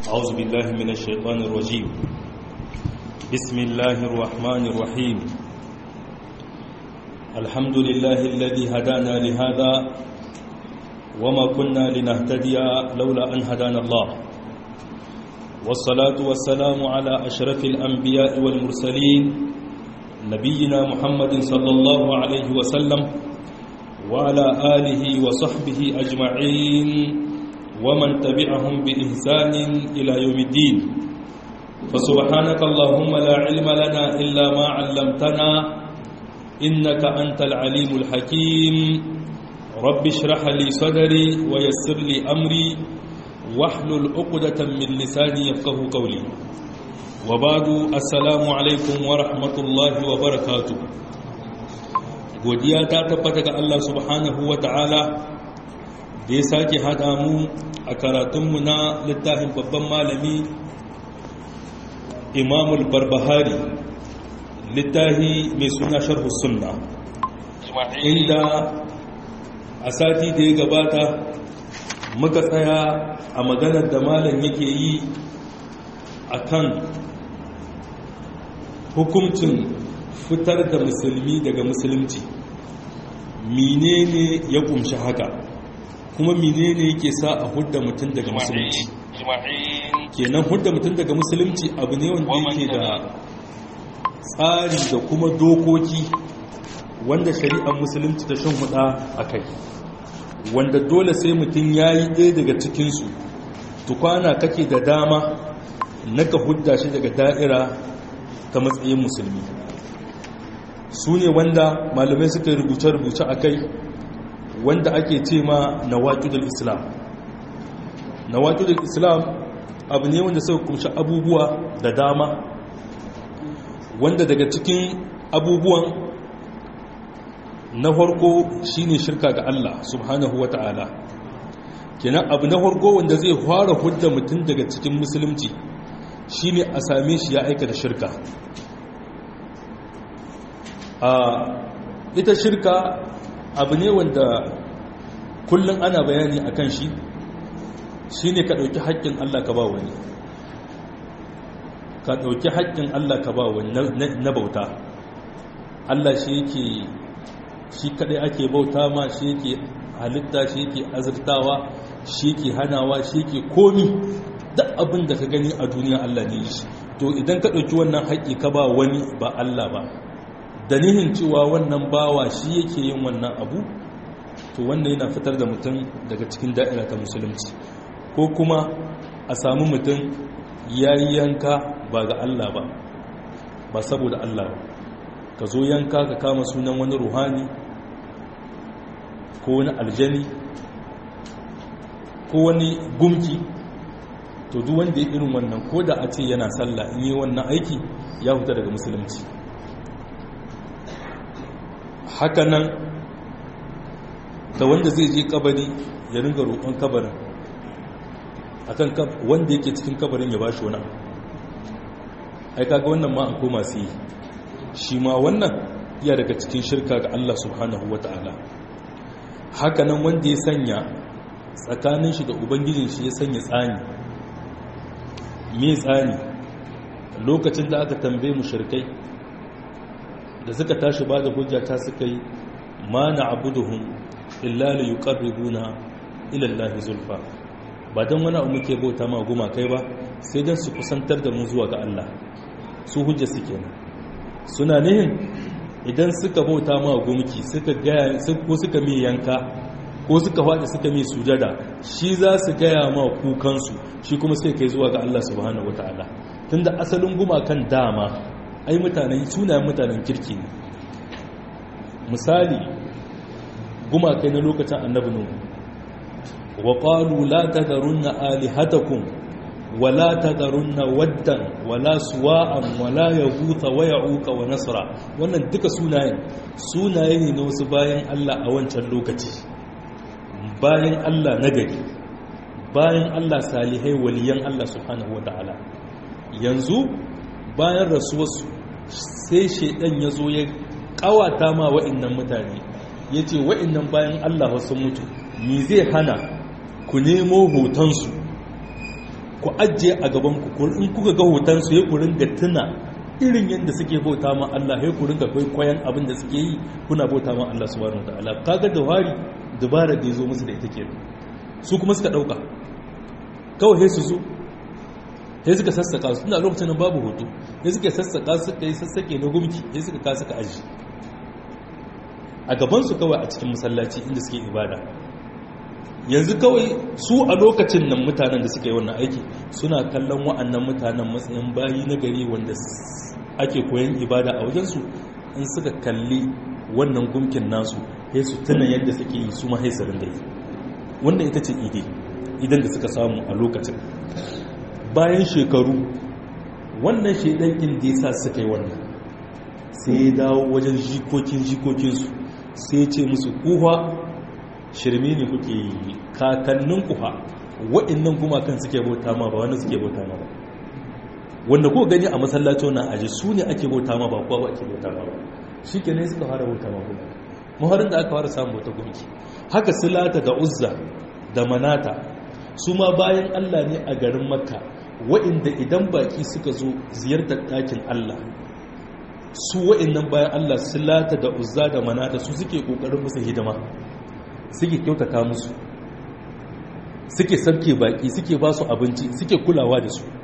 أعوذ بالله من الشيطان الرجيم بسم الله الرحمن الرحيم الحمد لله الذي هدانا لهذا وما كنا لنهتدي لولا أن هدانا الله والصلاة والسلام على أشرف الأنبياء والمرسلين نبينا محمد صلى الله عليه وسلم وعلى آله وصحبه أجمعين ومن تبعهم بإحسان إلى يوم الدين فسبحانك اللهم لا علم لنا إلا ما علمتنا إنك أنت العليم الحكيم رب اشرح لي صدري ويسر لي أمري واحلل عقدة من لساني يفقه قولي وبعد السلام عليكم ورحمة الله وبركاته godiya ta tabbata ga Allah subhanahu wa ta'ala da ya sake haɗa mu a karatunmu na littafin babban malami imamul barbahari littafi mai suna sharhu sunna inda a sati da ya gabata muka tsaya a maganar da malam yake yi a kan hukuncin fitar da musulmi daga musulunci menene ya kumshi haka kuma menene yake sa a hudda mutum daga musulunci kenan hudda mutum daga musulunci abu ne wanda yake da tsari da kuma dokoki wanda shari'ar musulunci ta shan huda a kai wanda dole sai mutum ya yi ɗaya daga cikinsu tukwana kake da dama na ka hudda shi daga da'ira ta matsayin musulmi su ne wanda malamai suka rubuce-rubuce a kai wanda ake ce ma na waƙidul islam na waƙidul islam abu ne wanda suka kumshi abubuwa da dama wanda daga cikin abubuwan na farko shine shirka ga Allah subhanahu wa ta'ala kenan abu na farko wanda zai fara hudda mutum daga cikin musulunci shine a same shi ya aika da shirka a ita shirka abu ne wanda kullum ana bayani a kan shi shi ne ka ɗauki haƙƙin Allah ka ba wani ka ɗauki haƙƙin Allah ka ba wani na bauta Allah shi yake shi kaɗai ake bauta ma shi yake halitta shi yake azurtawa shi yake hanawa shi yake komi duk abin da ka gani a duniya Allah ne shi to idan ka ɗauki wannan haƙƙi ka ba wani ba Allah ba da nihin cewa wannan bawa shi yake yin wannan abu to wannan yana fitar da mutum daga cikin da'ira ta musulunci ko kuma a samu mutum ya yi yanka ba ga Allah ba ba saboda Allah ba ka zo yanka ka kama sunan wani ruhani ko wani aljani ko wani gumki to duk wanda ya irin wannan ko da a ce yana sallah in yi wannan aiki ya huta daga musulunci hakanan da wanda zai je kabari ya ringa roƙon kabarin akan wanda yake cikin kabarin ya bashi wani ai kaga wannan ma akwai masu yi shi ma wannan iya daga cikin shirka ga Allah subhanahu wata'ala hakanan wanda ya sanya tsakanin shi da ubangijin shi ya sanya tsani me tsani lokacin da aka tambaye mu shirkai da suka tashi ba da hujja ta suka yi ma na abuduhun illa li yuqarribuna ila Allah zulfa ba dan wani abu muke bauta ma guma kai ba sai dan su kusantar da mu zuwa ga Allah su hujja suke nan suna nihin idan suka bauta ma gumki suka gaya ko suka mi yanka ko suka faɗi suka mi sujada shi za su gaya ma kukansu shi kuma sai kai zuwa ga Allah subhanahu wataala tunda asalin gumakan dama ai mutanen sunayen mutanen kirki ne misali gumakai na lokacin annabi nuhu wa qalu la tadharunna alihatakum wa la tadharunna waddan wa la suwa'an wa la yaghutha wa ya'uqa wa nasra wannan duka sunayen sunaye ne na wasu bayan Allah a wancan lokaci bayan Allah nagari bayan Allah salihai waliyan Allah subhanahu wataala yanzu bayan rasuwarsu sai shaidan ya zo ya kawata ma wa'innan mutane ya ce wa'innan bayan Allah wasu mutu ni zai hana ku nemo hotonsu ku ajiye a gaban ku in kuka ga hoton su ya ku ringa tuna irin yadda suke bauta ma Allah ya ku ringa kwaikwayon abin da suke yi kuna bauta ma Allah subhanahu wataala kaga da wari dubara da ya zo musu da ita kenan su kuma suka dauka kawai sai su zo sai suka sassaka su ina lokacin nan babu hoto sai suka sassaka suka yi sassake na gumki sai suka ka suka aji a gaban su kawai a cikin masallaci inda suke ibada yanzu kawai su a lokacin nan mutanen da suka yi wannan aiki suna kallon wa'annan mutanen matsayin bayi na gari wanda ake koyan ibada a wajensu in suka kalli wannan gumkin nasu sai su tuna yadda suke yi su mahaisarin da yi wannan ita ce ide idan da suka samu a lokacin bayan shekaru wannan shaidankin da ya sa suka yi wannan sai ya dawo wajen jikokin jikokinsu sai ya ce musu kuwa shirme ne kuke yi kakannin kuwa waɗannan gumakan suke bauta ma ba wani suke bauta ma ba wanda ko gani a masallaci wannan aji su ne ake bauta ma ba kuwa ba ake bauta ma ba shi ke ne suka fara bauta ma kuma maharin da aka fara samun bauta gunki haka silata da uzza da manata su ma bayan allah ne a garin makka waɗanda idan baki suka zo ziyartar ɗakin allah su waɗannan bayan allah silata da uzza da manata su suke ƙoƙarin musu hidima suke kyautata musu suke sabke baki suke ba su abinci suke kulawa da su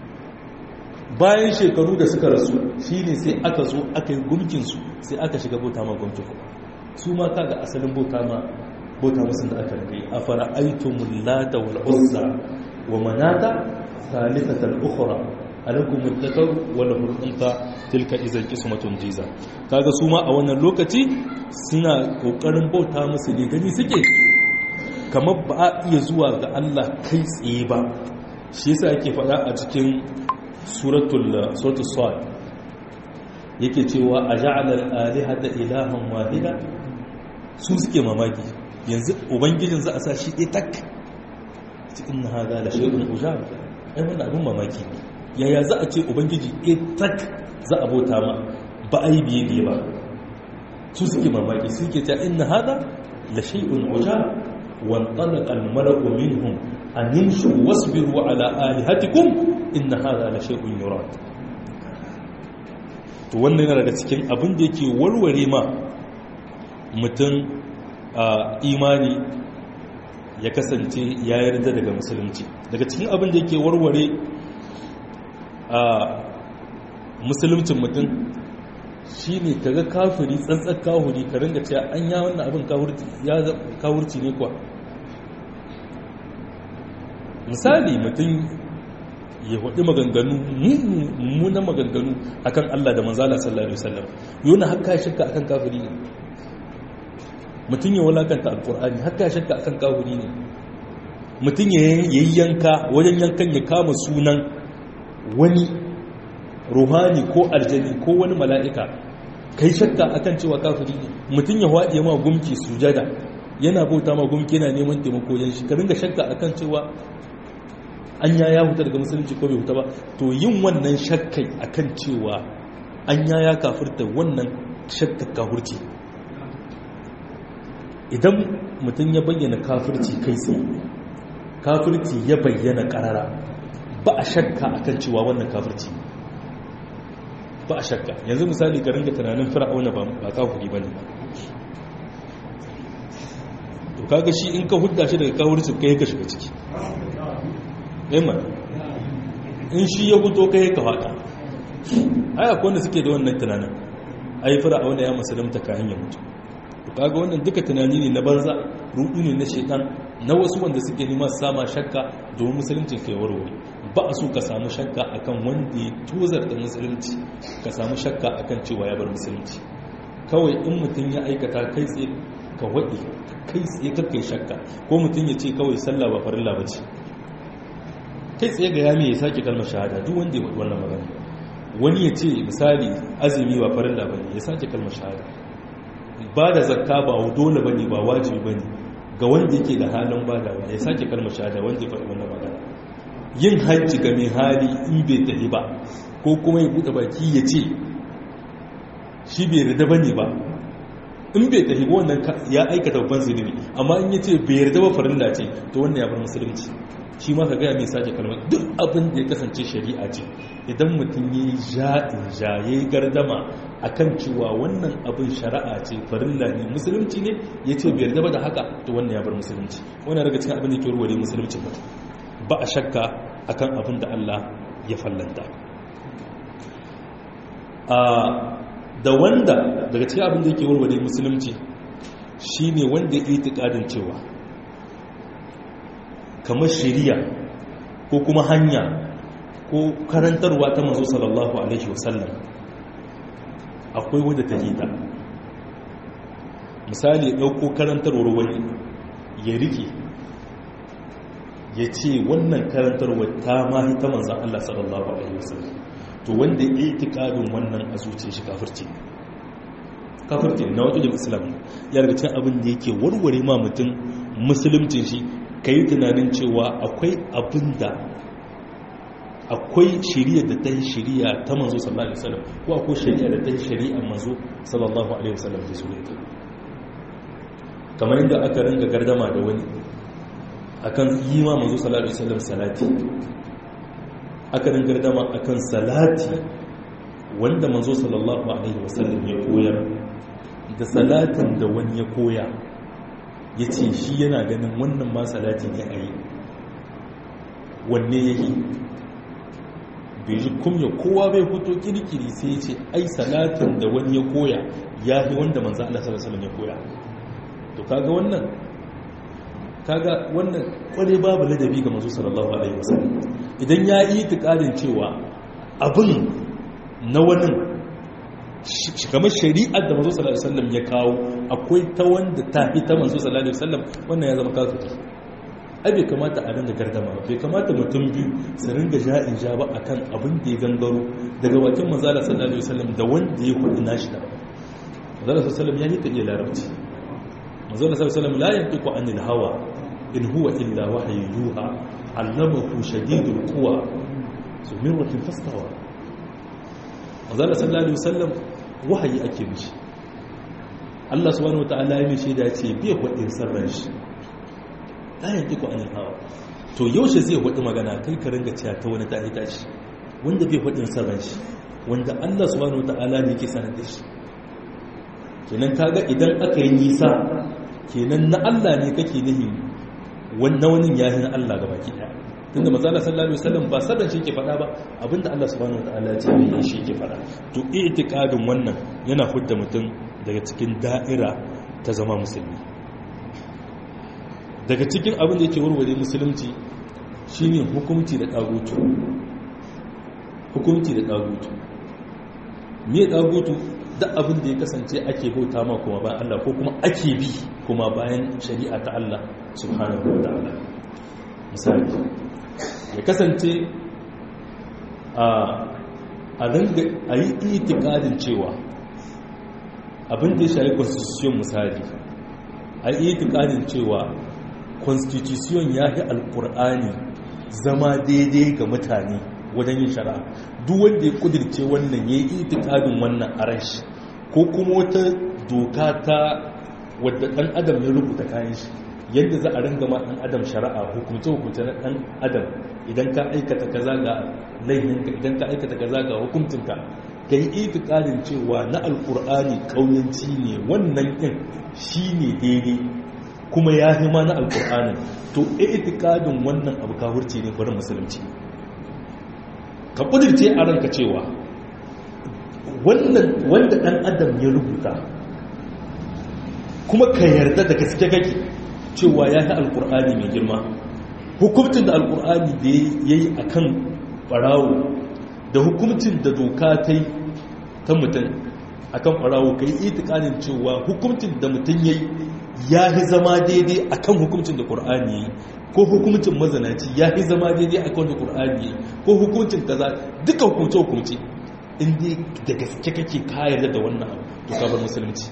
bayan shekaru da suka rasu shine sai aka zo aka yi gumkinsu sai aka shiga bauta ma gumkin kuma su ma kaga asalin bauta ma bauta musun da aka rage a fara'aitumul lata wal uzza wa manata thalithatal ukhra alakum al-dhakar wa lahu al-untha tilka idan qismatun jiza kaga su ma a wannan lokaci suna kokarin bauta musu ne gani suke kamar ba a iya zuwa ga Allah kai tsaye ba shi yasa yake faɗa a cikin suratul suratul sad yake cewa aja'ala al-alihata ilahan wahida su suke mamaki yanzu ubangijin za a sa shi ɗaya tak cikin hada la shay'un ujab ai wannan abin mamaki ne yaya za a ce ubangiji tak za a bauta ma ba a yi biye biye ba su suke mamaki suke ta inna hada la shay'un uja wa talaqa al-malaku minhum an yamshu wasbiru ala alihatikum inna hada la shay'un yurad to wannan yana daga cikin abin da yake warware ma mutum a imani ya kasance ya yarda daga musulunci daga cikin abin da yake warware a musulmcin mutum shi ne ka ga kafiri tsantsar kawuri ka ringa cewa an ya wannan abin kawurci ne kuwa misali mutum ya waɗi maganganu mummunan maganganu akan Allah da manzala sallallahu alaihi wasallam yana haka shakka akan kafiri ne mutum ya walakanta alkur'ani haka shakka akan kafiri ne mutum ya yi yanka wajen yankan ya kama sunan wani ruhani ko aljani ko wani mala'ika kai shakka akan cewa kafiri ne mutum ya waɗe ma gumki sujada yana bauta ma gumki yana neman taimako yan shi ka ringa shakka akan cewa an ya ya huta daga musulunci ko bai huta ba to yin wannan shakkai akan cewa an ya ya kafirta wannan shakkar kafirci idan mutum ya bayyana kafirci kai tsaye kafirci ya bayyana karara ba a shakka akan cewa wannan kafirci ba a shakka yanzu misali ka ringa tunanin fir'auna ba ba kafiri bane to kaga shi in ka hudda shi daga kafirci kai ka shiga ciki emma in shi ya fito kai ka fada ai akwai wanda suke da wannan tunanin ai fir'auna ya musulunta kayan ya mutu to kaga wannan duka tunani ne na banza rudu ne na shaitan na wasu wanda suke nema sama shakka domin musulunci kai warware ba a so ka samu shakka akan wanda ya tozar da musulunci ka samu shakka akan cewa ya bar musulunci kawai in mutum ya aikata kai tsaye ka waɗe kai tsaye kakkai shakka ko mutum ya ce kawai sallah ba farilla ba ce kai tsaye ga yami ya sake kalmar shahada duk wanda ya waɗi wannan magana wani ya ce misali azumi ba farilla ba ne ya sake kalmar shahada ba da zakka ba dole ba ne ba wajibi ba ne ga wanda yake da halin badawa ya sake kalmar shahada wanda ya faɗi wannan magana yin hajji ga mai hali in bai tafi ba ko kuma ya buɗe baki ya ce shi bai yarda ba ne ba in bai tafi ba wannan ya aikata babban zunubi amma in ya ce bai yarda ba farilla ce to wannan ya bar musulunci shi ma ka gaya mai sake kalmar duk abin da ya kasance shari'a ce idan mutum ya yi ja'in ja ya yi gardama a kan cewa wannan abin shari'a ce farilla ne musulunci ne ya ce biyar gaba da haka to wannan ya bar musulunci wannan daga cikin abin da ke ruware musulunci mutum ba a shakka akan abin da Allah ya fallanta da wanda daga cikin abin da yake warware musulunci shine wanda ya itikadin cewa kamar shari'a ko kuma hanya ko karantarwa ta manzo sallallahu alaihi wasallam akwai wadda ta hita misali ɗauko karantarwar wani ya rike ya ce wannan karantarwar ta mahi ta manzan Allah sallallahu alaihi wasallam to wanda ya itikadin wannan a zuciya shi kafirci kafirci na wajen islam ya daga cikin abin da yake warware ma mutum musulunci shi ka yi tunanin cewa akwai abin da akwai shari'a da ta yi shari'a ta manzo sallallahu alaihi wasallam ko akwai shari'a da ta yi shari'a manzo sallallahu alaihi wasallam da su ne kamar yadda aka ringa gardama da wani akan yi ma manzo sallallahu alaihi wasallam salati aka ringa gardama akan salati wanda manzo sallallahu alaihi wasallam ya koyar da salatin da wani ya koya ya ce shi yana ganin wannan ma salati ne a yi wanne ya yi bai ji kumya kowa bai fito kirkiri sai ya ce ai salatin da wani ya koya ya yi wanda manzan Allah sallallahu ya koya to kaga wannan kaga wannan kware babu ladabi ga manzo sallallahu alaihi wasallam idan ya yi itikadin cewa abin na wani kamar shari'ar da manzo sallallahu alaihi wasallam ya kawo akwai ta wanda ta fi ta manzo sallallahu alaihi wasallam wannan ya zama kafiri ai bai kamata a dinga gardama ba bai kamata mutum biyu su ringa ja'in ja ba akan abin da ya gangaro daga bakin manzo sallallahu alaihi wasallam da wanda ya kudi nashi da manzo sallallahu alaihi wasallam ya yi ta iya larabci manzo sallallahu alaihi wasallam la yantiqu anil hawa in huwa illa wahyu yuha allamahu shadidul quwa zumirratin fastawa manzo sallallahu alaihi wasallam wahayi ake mishi Allah subhanahu wata'ala ya mishi da ce bai hudin sarran shi la yantiqu anil hawa to yaushe zai hudu magana kai ka ringa cewa ta wani ta'i tashi wanda bai hudin sarran shi wanda Allah subhanahu wata'ala ne yake sanar da shi kenan kaga idan aka yi nisa kenan na Allah ne kake nihi wannan wani yahi na Allah gabaki daya tunda manzala sallallahu alaihi wasallam ba sadan shi ke fada ba abinda Allah subhanahu wataala ya ce ne shi ke fada to i'tiqadin wannan yana hudda mutum daga cikin da'ira ta zama musulmi daga cikin abin da yake warware musulunci shine hukunci da dagutu hukunci da dagutu me dagutu duk abin da ya kasance ake bauta ma kuma bayan Allah ko kuma ake bi kuma bayan shari'a ta Allah subhanahu wataala misali ya kasance a ringa a yi itikadin cewa abin da ya shayi constitution misali a yi itikadin cewa constitution ya fi alkur'ani zama daidai ga mutane wajen yin shari'a duk wanda ya kudirce wannan ya yi itikadin wannan a rashi ko kuma wata doka ta wadda ɗan adam ya rubuta kayan shi yadda za a ringa ma ɗan adam shari'a hukumce hukumce na ɗan adam idan ka aikata kaza ga laihinka idan ka aikata kaza ga hukuncinka ka yi itikadin cewa na alkur'ani ƙauyanci ne wannan ɗin shi ne daidai kuma ya fi ma na alkur'anin to itikadin wannan abu kawurci ne bari musulunci ka ƙudirce a ranka cewa wanda ɗan adam ya rubuta kuma ka yarda da gaske kake cewa ya yi alkur'ani mai girma hukumcin da alkur'ani da ya yi a kan ɓarawo da hukumcin da doka ta yi ta mutum a kan ɓarawo ka yi itikanin cewa hukumcin da mutum ya yi ya yi zama daidai a kan hukumcin da ƙur'ani ya yi ko hukumcin mazanaci ya yi zama daidai a kan da ƙur'ani ya yi ko hukumcin kaza duka hukumce hukumce inda da gaske kake kayar da wannan abu to ka bar musulunci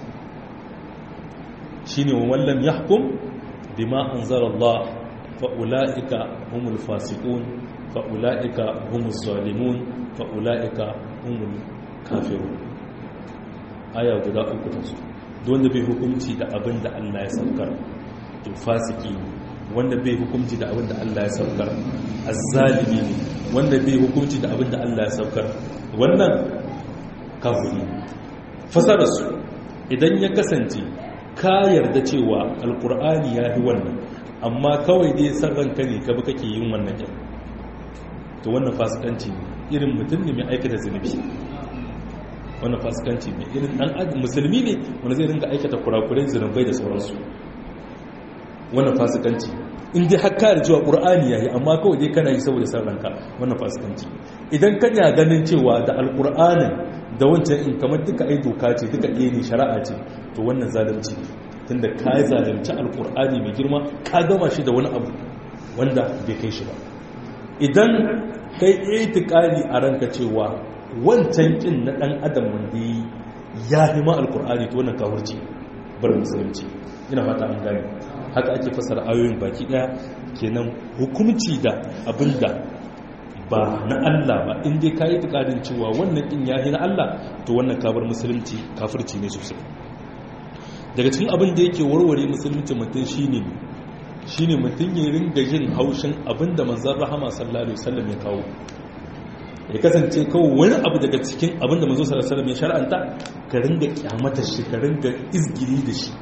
shine wa wallam yahkum bima anzala Allah fa ulaika humul fasiqun fa ulaika humuz zalimun fa ulaika humul kafirun aya guda uku ta su don da bai hukunci da abin da Allah ya saukar to fasiki ne wanda bai hukunci da abin da Allah ya saukar azzalimi ne wanda bai hukunci da abin da Allah ya saukar wannan kafiri fasararsu idan ya kasance ka yarda cewa alkur'ani ya fi wannan amma kawai dai san ranka ne ka bi kake yin wannan yan to wannan fasikanci ne irin mutum ne mai aikata zunubi wannan fasikanci ne irin dan adam musulmi ne wanda zai ringa aikata kurakurai zunubai da sauransu wannan fasikanci in dai har kare cewa qur'ani yayi amma kawai dai kana yi saboda san ranka wannan fasikanci idan kana ganin cewa da alqur'anin da wancan in kamar duka ai doka ce duka ɗaya ne shari'a ce to wannan zalunci tunda ka yi zalunci alqur'ani mai girma ka gama shi da wani abu wanda bai kai shi ba idan kai itikadi a ranka cewa wancan kin na dan adam wanda yi ya hima alqur'ani to wannan kafirci bar musulunci ina fata an gane haka ake fasara ayoyin baki daya kenan hukumci da abinda ba na Allah ba in dai kai tukadin cewa wannan din yahi na Allah to wannan kabar musulunci kafirci ne sosai daga cikin abin da yake warware musulunci mutum shine shine mutum ya ringa jin haushin abinda manzon rahama sallallahu alaihi wasallam ya kawo ya kasance kawai wani abu daga cikin abinda manzon sallallahu alaihi wasallam ya shar'anta ka ringa kyamata shi ka ringa izgiri da shi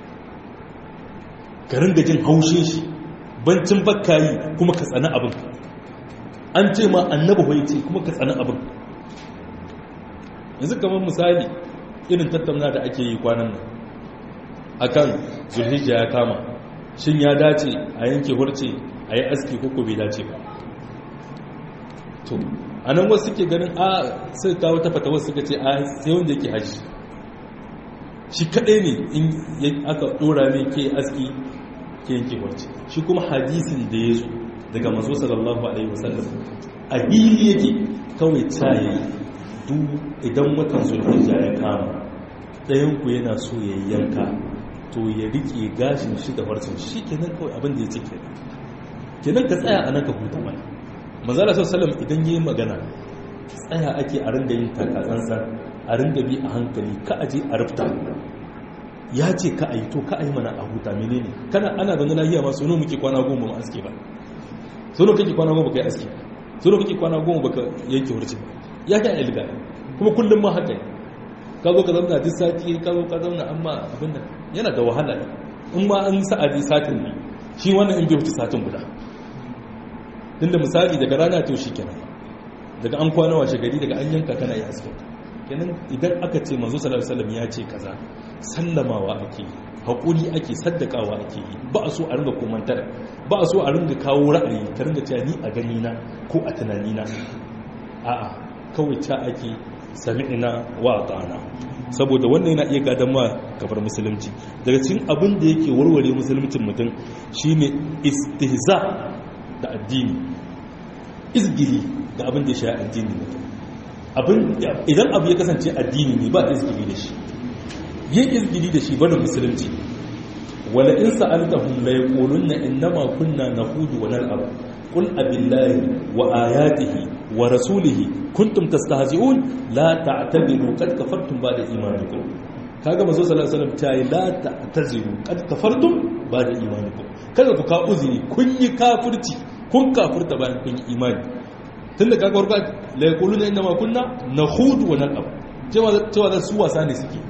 ka ringa jin haushin shi bancin bakkayi kuma ka tsani abin an ce ma annabi hoyi ce kuma ka tsani abin yanzu kamar misali irin tattauna da ake yi kwanan nan akan zulhijja ya kama shin ya dace a yanke hurce a yi aski ko bai dace ba to a nan wasu suke ganin a sai kawo ta fata wasu suka ce a sai wanda yake haji shi kadai ne in aka dora mai ke aski ke yanke hurce shi kuma hadisin da ya zo daga mazo sallallahu alaihi wasallam a hili yake kawai tsaye duk idan watan zulhijja ya kama ɗayanku yana so ya yanka to ya rike gashin shi da farcin shi kenan kawai abin da ya ce kenan kenan ka tsaya a nan ka huta mana manzala sallam idan yi magana tsaya ake a ringa yin takatsantsan a ringa bi a hankali ka aje a rufta ya ce ka a yi to ka a yi mana a huta menene kana ana zaune lahiya ma sono muke kwana goma ma aske ba sono kake kwana goma kai aske sono kake kwana goma baka yanke wurce ba ya ga ilga kuma kullum ma haka ka zo ka zauna duk sati ka zo ka zauna amma abin nan yana da wahala in ma an sa'adi satin ne shi wannan in bai wuce satin guda tunda misali daga rana to shi kenan daga an kwana washe gari daga an yanka kana yi aske kenan idan aka ce manzo sallallahu alaihi wasallam ya ce kaza sallamawa ake hakuri ake saddakawa ake yi ba a so a ringa komantar ba a so a ringa kawo ra'ayi ka ringa cewa ni a gani na ko a tunani na a'a kawai ta ake sami'ina wa ta'ana saboda wannan yana iya gadon ma kafar musulunci daga cikin abin da yake warware musuluncin mutum shine istihza da addini izgili da abin da ya shaya addini mutum idan abu ya kasance addini ne ba izgili da shi yin izgili da shi barin musulunci wala in sa'altahum la yaquluna innama kunna nahudu wa nal'ab qul abillahi wa ayatihi wa rasulihi kuntum tastahzi'un la ta'tabiru qad kafartum ba'da imanikum kaga manzo sallallahu alaihi wasallam tayi la ta'taziru qad kafartum ba'da imanikum kada ku ka uzuri kun yi kafirci kun kafirta bayan kun yi imani tunda kaga warka la yaquluna inna ma kunna nakhudu wa nal'ab cewa cewa da su wasa ne suke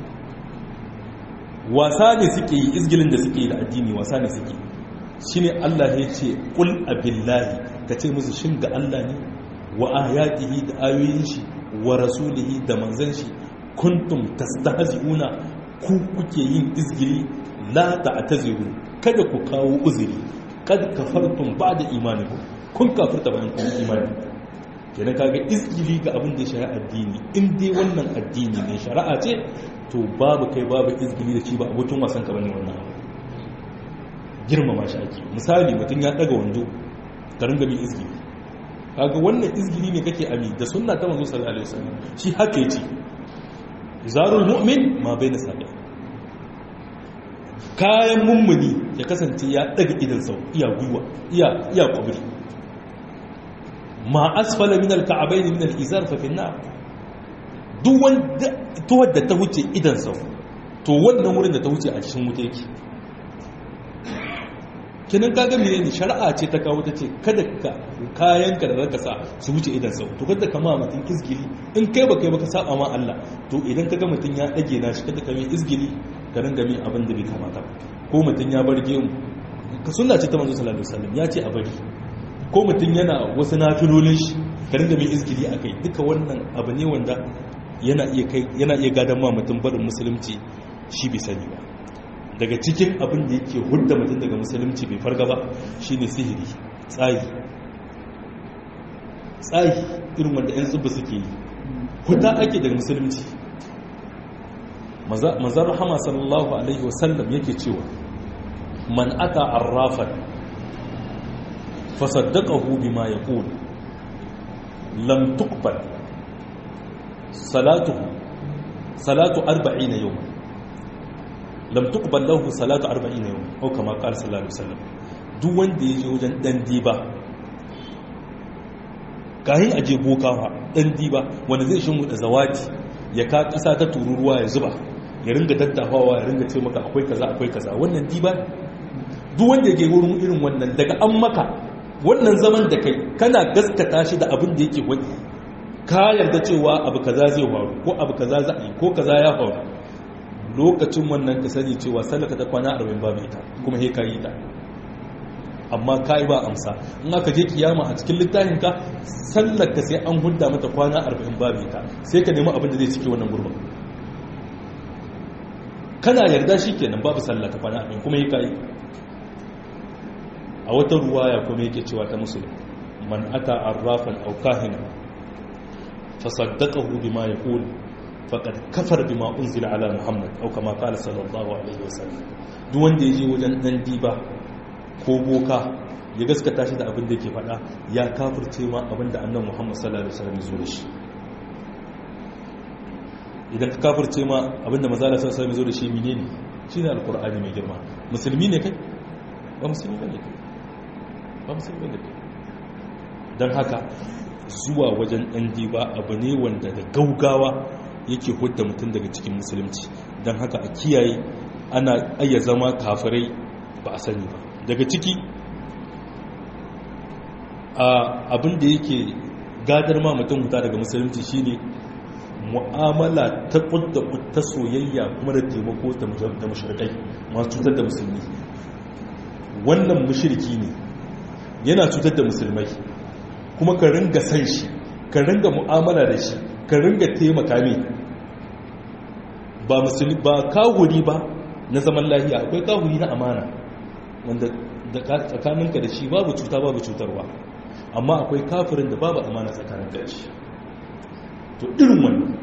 wasa ne suke yi izgilin da suke yi da addini wasa ne suke shine Allah ya ce qul abillahi kace musu shin ga Allah ne wa ayatihi da ayoyin shi wa rasulihi da manzan shi kuntum tastahzi'una ku kuke yin izgili la ta'taziru kada ku kawo uzuri kad kafartum ba'da imanikum kun kafirta bayan kun imani kenan kaga izgili ga abin da ya shari'a addini in dai wannan addini ne shari'a ce to babu kai babu izgili da shi ba abokin wasan ka bane wannan abu girmama shi ake misali mutum ya daga wando ka ringa bin izgili kaga wannan izgili ne kake ami da sunna ta manzo sallallahu alaihi wasallam shi haka yace zarul mu'min ma baina sabi kayan mummuni ya kasance ya daga idan sau iya gwiwa iya iya kubri ma asfala min al-ka'bayn min al-izar fa fi an-nar duk wanda to wadda ta wuce idan sau to wannan wurin da ta wuce a cikin wuta yake kinan kaga mene ne shari'a ce ta kawo ta ce kada ka kayan ka da zaka sa su wuce idan sau to kada ka ma mutum izgili in kai ba kai ba ka saba ma Allah to idan kaga mutum ya dage na shi kada ka mai izgili ka ringa min abin da bai kamata ko mutum ya bar gemu ka sunna ce ta manzo sallallahu alaihi wasallam ya ce a bari ko mutum yana wasu nafilolin shi ka ringa min izgili akai duka wannan abu ne wanda yana iya kai yana iya gadan ma mutum barin musulunci shi bai sani ba daga cikin abin da yake hudda mutum daga musulunci bai farga ba shine sihiri tsayi tsayi irin wanda 'yan tsubba suke yi huda ake daga musulunci mazar rahama sallallahu alaihi wasallam yake cewa man ata arrafan fasaddaqahu bima yaqul lam tuqbal salatuhu salatu 40 yawman lam tuqbal lahu salatu 40 yawm ko kama qala sallallahu alaihi wasallam duk wanda yaje wajen dan diba kahin aje boka fa dan diba wanda zai shin da zawati ya ka kasa ta tururuwa ya zuba ya ringa daddafawa ya ringa ce maka akwai kaza akwai kaza wannan diba duk wanda yake wurin irin wannan daga an maka wannan zaman da kai kana gaskata shi da abin da yake wani ka yarda cewa abu kaza zai faru ko abu kaza za a yi ko kaza ya faru lokacin wannan ka sani cewa sallaka ta kwana 40 babu ita kuma he kayi ta amma kai ba amsa in aka je kiyama a cikin littafin ka sallaka sai an hudda mata kwana 40 babu ita sai ka nemi abin da zai cike wannan gurbin kana yarda shikenan babu sallaka kwana 40 kuma he kayi a wata ruwaya kuma yake cewa ta musulun man ata arrafan aw kahina fasaddaqahu bima yaqul faqad kafar bima unzila ala muhammad aw kama qala sallallahu alaihi wasallam duk wanda yaje wajen dan diba ko boka ya gaskata shi da abin da yake faɗa ya kafirce ma abin da annabi muhammad sallallahu alaihi wasallam ya zo da shi idan ka kafirce ma abin da manzo sallallahu alaihi wasallam ya zo da shi menene shine alqur'ani mai girma musulmi ne kai ba musulmi bane kai ba musulmi bane kai dan haka zuwa wajen dan diba abu ne wanda da gaugawa yake hudda mutum daga cikin musulunci don haka a kiyaye ana ayya zama kafirai ba a sani ba daga ciki abin da yake gadar ma mutum huta daga musulunci shine mu'amala ta kudda ta soyayya kuma da taimako da mashirkai masu cutar da musulmi wannan mashirki ne yana cutar da musulmai kuma ka ringa san shi ka ringa mu'amala da shi ka ringa taimaka ne ba musulmi ba kawuri ba na zaman lahiya akwai kawuri na amana wanda tsakaninka da shi babu cuta babu cutarwa amma akwai kafirin da babu amana tsakanin da shi to irin wannan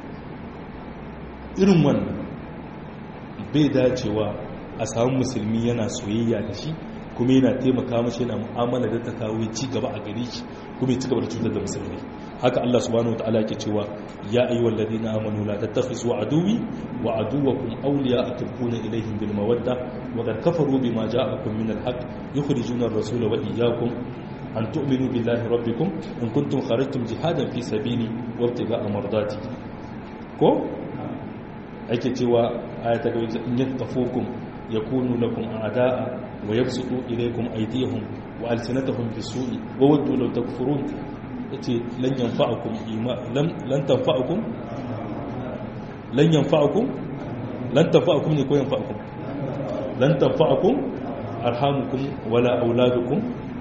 irin wannan bai dacewa a samu musulmi yana soyayya da shi kuma yana taimaka mashi yana mu'amala da ta kawo ci gaba a gare shi kuma ya ci gaba da cutar da musulmi haka Allah subhanahu wataala ke cewa ya ayyuhal ladina amanu la tattakhizu aduwi wa aduwakum awliya tulquna ilayhim bil mawadda wa qad kafaru bima ja'akum min al haqq yukhrijuna ar-rasula wa iyyakum an tu'minu billahi rabbikum in kuntum kharajtum jihadan fi sabili wa ibtigha'a mardati ko ake cewa ayata ga in yaktafukum yakunu lakum a'da'a wa yabsutu ilaykum aydiyahum wa alsinatahum bisu'i wa waddu law takfurun yace lan yanfa'ukum ima lam lan tanfa'ukum lan yanfa'ukum lan tanfa'ukum ne ko yanfa'ukum lan tanfa'ukum arhamukum wala auladukum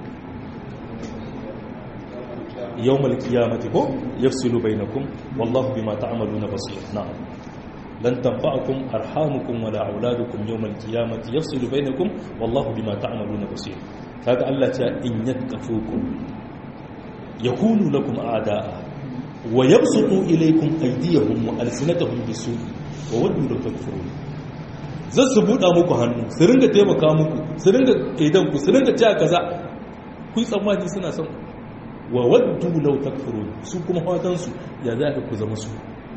yawmal qiyamati ko yafsilu bainakum wallahu bima ta'maluna basir na'am lan tanfa'akum arhamukum wala auladukum yawmal qiyamati yafsilu bainakum wallahu bima ta'maluna basir kaga Allah ta in yakafukum yakunu lakum a'da'a wa yabsutu ilaykum aydiyahum wa alsinatahum bisu'i wa waddu law takfurun zan su buɗa muku hannu su ringa taimaka muku su ringa idan ku su ringa cewa kaza ku yi tsammani suna son wa waddu law takfurun su kuma fatan su ya za ku zama su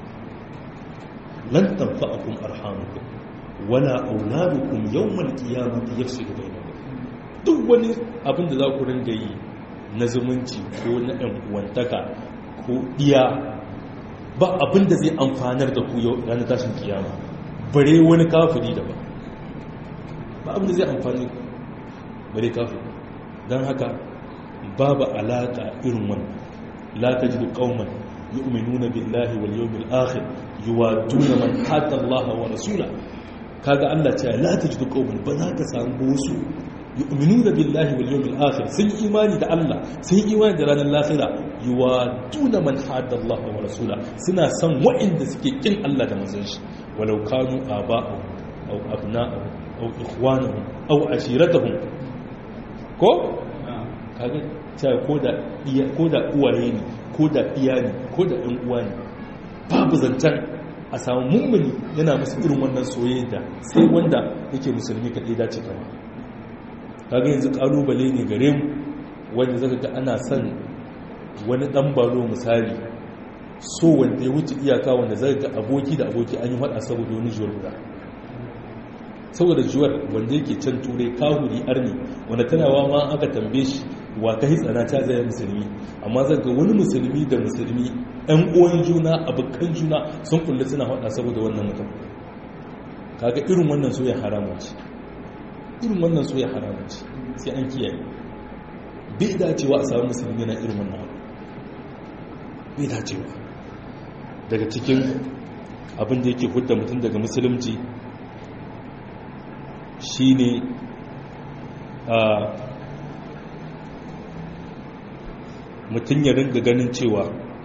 lan tanfa'akum arhamukum wala auladukum yawmal qiyamati yafsilu bainakum duk wani abin da za ku ringa yi na zumunci ko na ɗan uwantaka ko iya ba abin da zai amfanar da ku yau ranar tashin kiyama bare wani kafiri da ba ba abin da zai amfani ku bare kafin don haka babu alaƙa irin wannan la ta ji ƙauman yu'minuna billahi wal yawmil akhir yuwaduna man hadda Allah wa rasula kaga Allah ce la ta ji ƙauman ba za ka samu wasu yu'minuna billahi wal yawmil akhir sun imani da Allah sun imani da ranar lahira yuwaduna man hadda Allah wa rasula suna son wa'inda suke kin Allah da manzon shi walau kanu aba'ahum aw abna'ahum aw ikhwanahum aw ashiratahum ko kaga cewa ko da iya ko da uwaye ne ko da iya ne ko da ɗan uwa ne babu zancen a samu mummuni yana musu irin wannan soyayya sai wanda yake musulmi kaɗai dace kama kaga yanzu ƙalubale ne gare mu wanda zaka ga ana son wani ɗan balo misali so wanda ya wuce iyaka wanda zaka ga aboki da aboki an yi haɗa saboda wani juwar guda saboda juwar wanda yake can turai kahuri arni wanda tanawa ma aka tambaye shi wa ka hitsana ta zai musulmi amma zai ga wani musulmi da musulmi ɗan uwan juna abokan juna sun kulle suna haɗa saboda wannan mutum kaga irin wannan soya haramun ce irin wannan soya haramun ce sai an kiyaye bai dacewa a samu musulmi na irin wannan abu bai dacewa daga cikin abin da yake hudda mutum daga musulunci shine a mutum ya ringa ganin cewa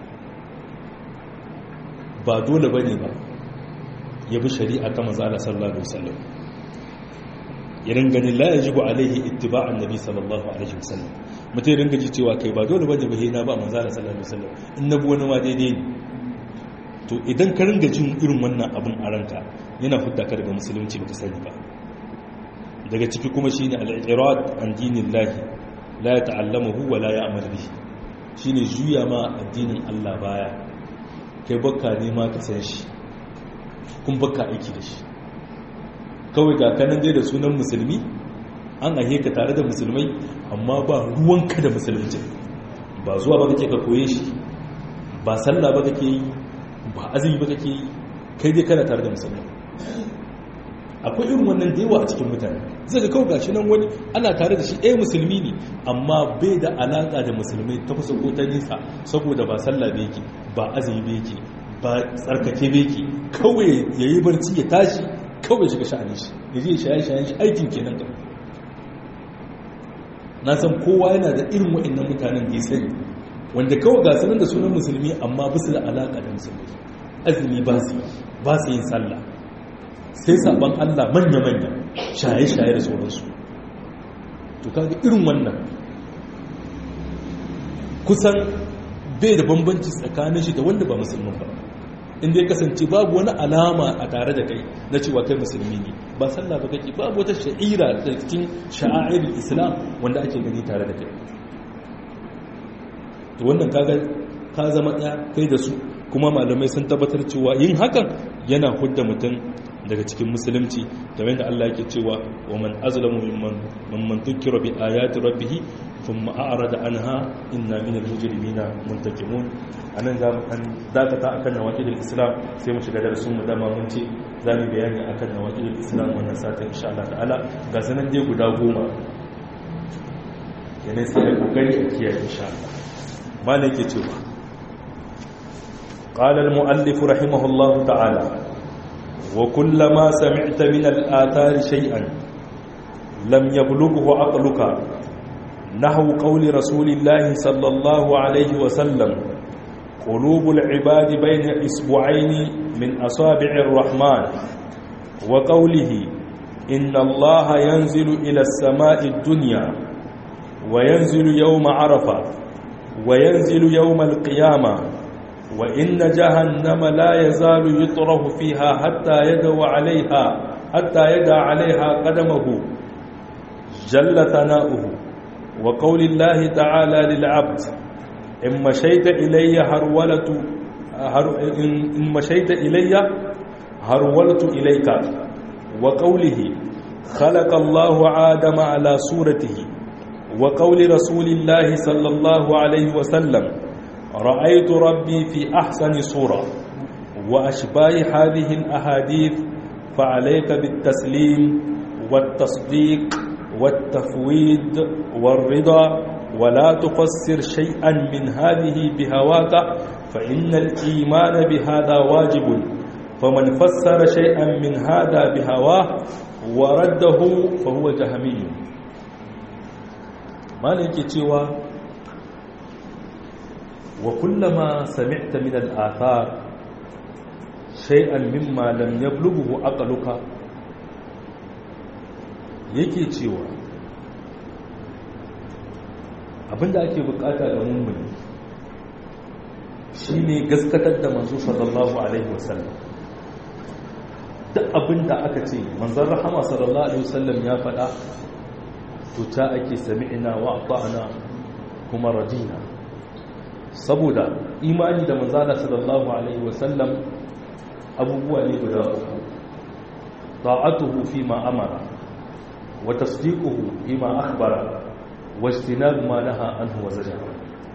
ba dole ba ne ba ya bi shari'a ta mazala sallallahu alaihi wasallam ya ringa ganin la yajibu alaihi ittiba'an nabi sallallahu alaihi wasallam mutum ya ringa ji cewa kai ba dole ba ne ba na ba mazala sallallahu alaihi wasallam in na bi wani ma daidai ne to idan ka ringa jin irin wannan abin a ranka yana hudda ka daga musulunci baka sani ba daga ciki kuma shine al-irad an dinillahi la yata'allamuhu wa la ya'mal bihi shine juya ma addinin Allah baya kai baka nema ka san shi kun baka aiki da shi kawai ga kanan dai da sunan musulmi an ahe ka tare da musulmai amma ba ruwanka da musulunci ba zuwa ba kake ka koye shi ba sallah ba kake yi ba azumi ba kake yi kai dai kana tare da musulmai akwai irin wannan da yawa a cikin mutane zai ga kawai gashi nan wani ana tare da shi ɗaya musulmi ne amma bai da alaƙa da musulmai ta kusa ko ta nisa saboda ba sallah bai yake ba azumi bai yake ba tsarkake bai yake kawai ya yi barci ya tashi kawai shiga sha'anin shi ya je shaye shayen shi aikin kenan ka na san kowa yana da irin wa'annan mutanen da ya sani wanda kawai ga sanar da sunan musulmi amma ba su da alaƙa da musulmi azumi ba su ba su yin sallah sai sabon Allah manya-manya shaye-shaye da sauransu to kaga irin wannan kusan bai da bambanci tsakanin shi da wanda ba musulmin ba inda ya kasance babu wani alama a tare da kai na cewa kai musulmi ne ba sallah ba kake babu wata sha'ira da cikin sha'airin islam wanda ake gani tare da kai to wannan kaga ka zama ɗaya kai da su kuma malamai sun tabbatar cewa yin hakan yana hudda mutum daga cikin musulunci da wanda Allah yake cewa wa man azlamu mimman mimman dhukira bi ayati rabbih thumma a'rada anha inna min al-mujrimina muntaqimun anan za mu kan dakata akan nawaqidul islam sai mu shiga darasin mu dama mun ce za mu bayani akan nawaqidul islam wannan satin insha Allah ta'ala ga sanan dai guda goma yana sai ai kokari a kiyaye insha Allah malai yake cewa قال المؤلف رحمه الله تعالى وكلما سمعت من الآثار شيئا لم يبلغه عقلك نحو قول رسول الله صلى الله عليه وسلم قلوب العباد بين إسبوعين من أصابع الرحمن وقوله إن الله ينزل إلى السماء الدنيا وينزل يوم عرفة وينزل يوم القيامة وإن جهنم لا يزال يطرح فيها حتى يدعو عليها حتى يدع عليها قدمه جل ثناؤه وقول الله تعالى للعبد إن مشيت إلي هرولت هر إن مشيت إلي هرولت إليك وقوله خلق الله آدم على صورته وقول رسول الله صلى الله عليه وسلم رأيت ربي في أحسن صورة وأشباه هذه الأحاديث فعليك بالتسليم والتصديق والتفويض والرضا ولا تفسر شيئا من هذه بهواك فإن الإيمان بهذا واجب فمن فسر شيئا من هذا بهواه ورده فهو جهمي ما نكي تيوى وكلما سمعت من الآثار شيئا مما لم يبلغه عقلك yake cewa abinda ake bukata da mummuni shine gaskatar da manzo sallallahu alaihi wasallam duk abinda aka ce manzon rahama sallallahu alaihi wasallam ya faɗa to ta ake sami'ina wa ata'na kuma radina saboda imani da manzana sallallahu alaihi wasallam abubuwa ne guda uku ta'atuhu fi ma amara wa tasdiquhu fi ma akhbara wa ijtinab ma naha anhu wa zajara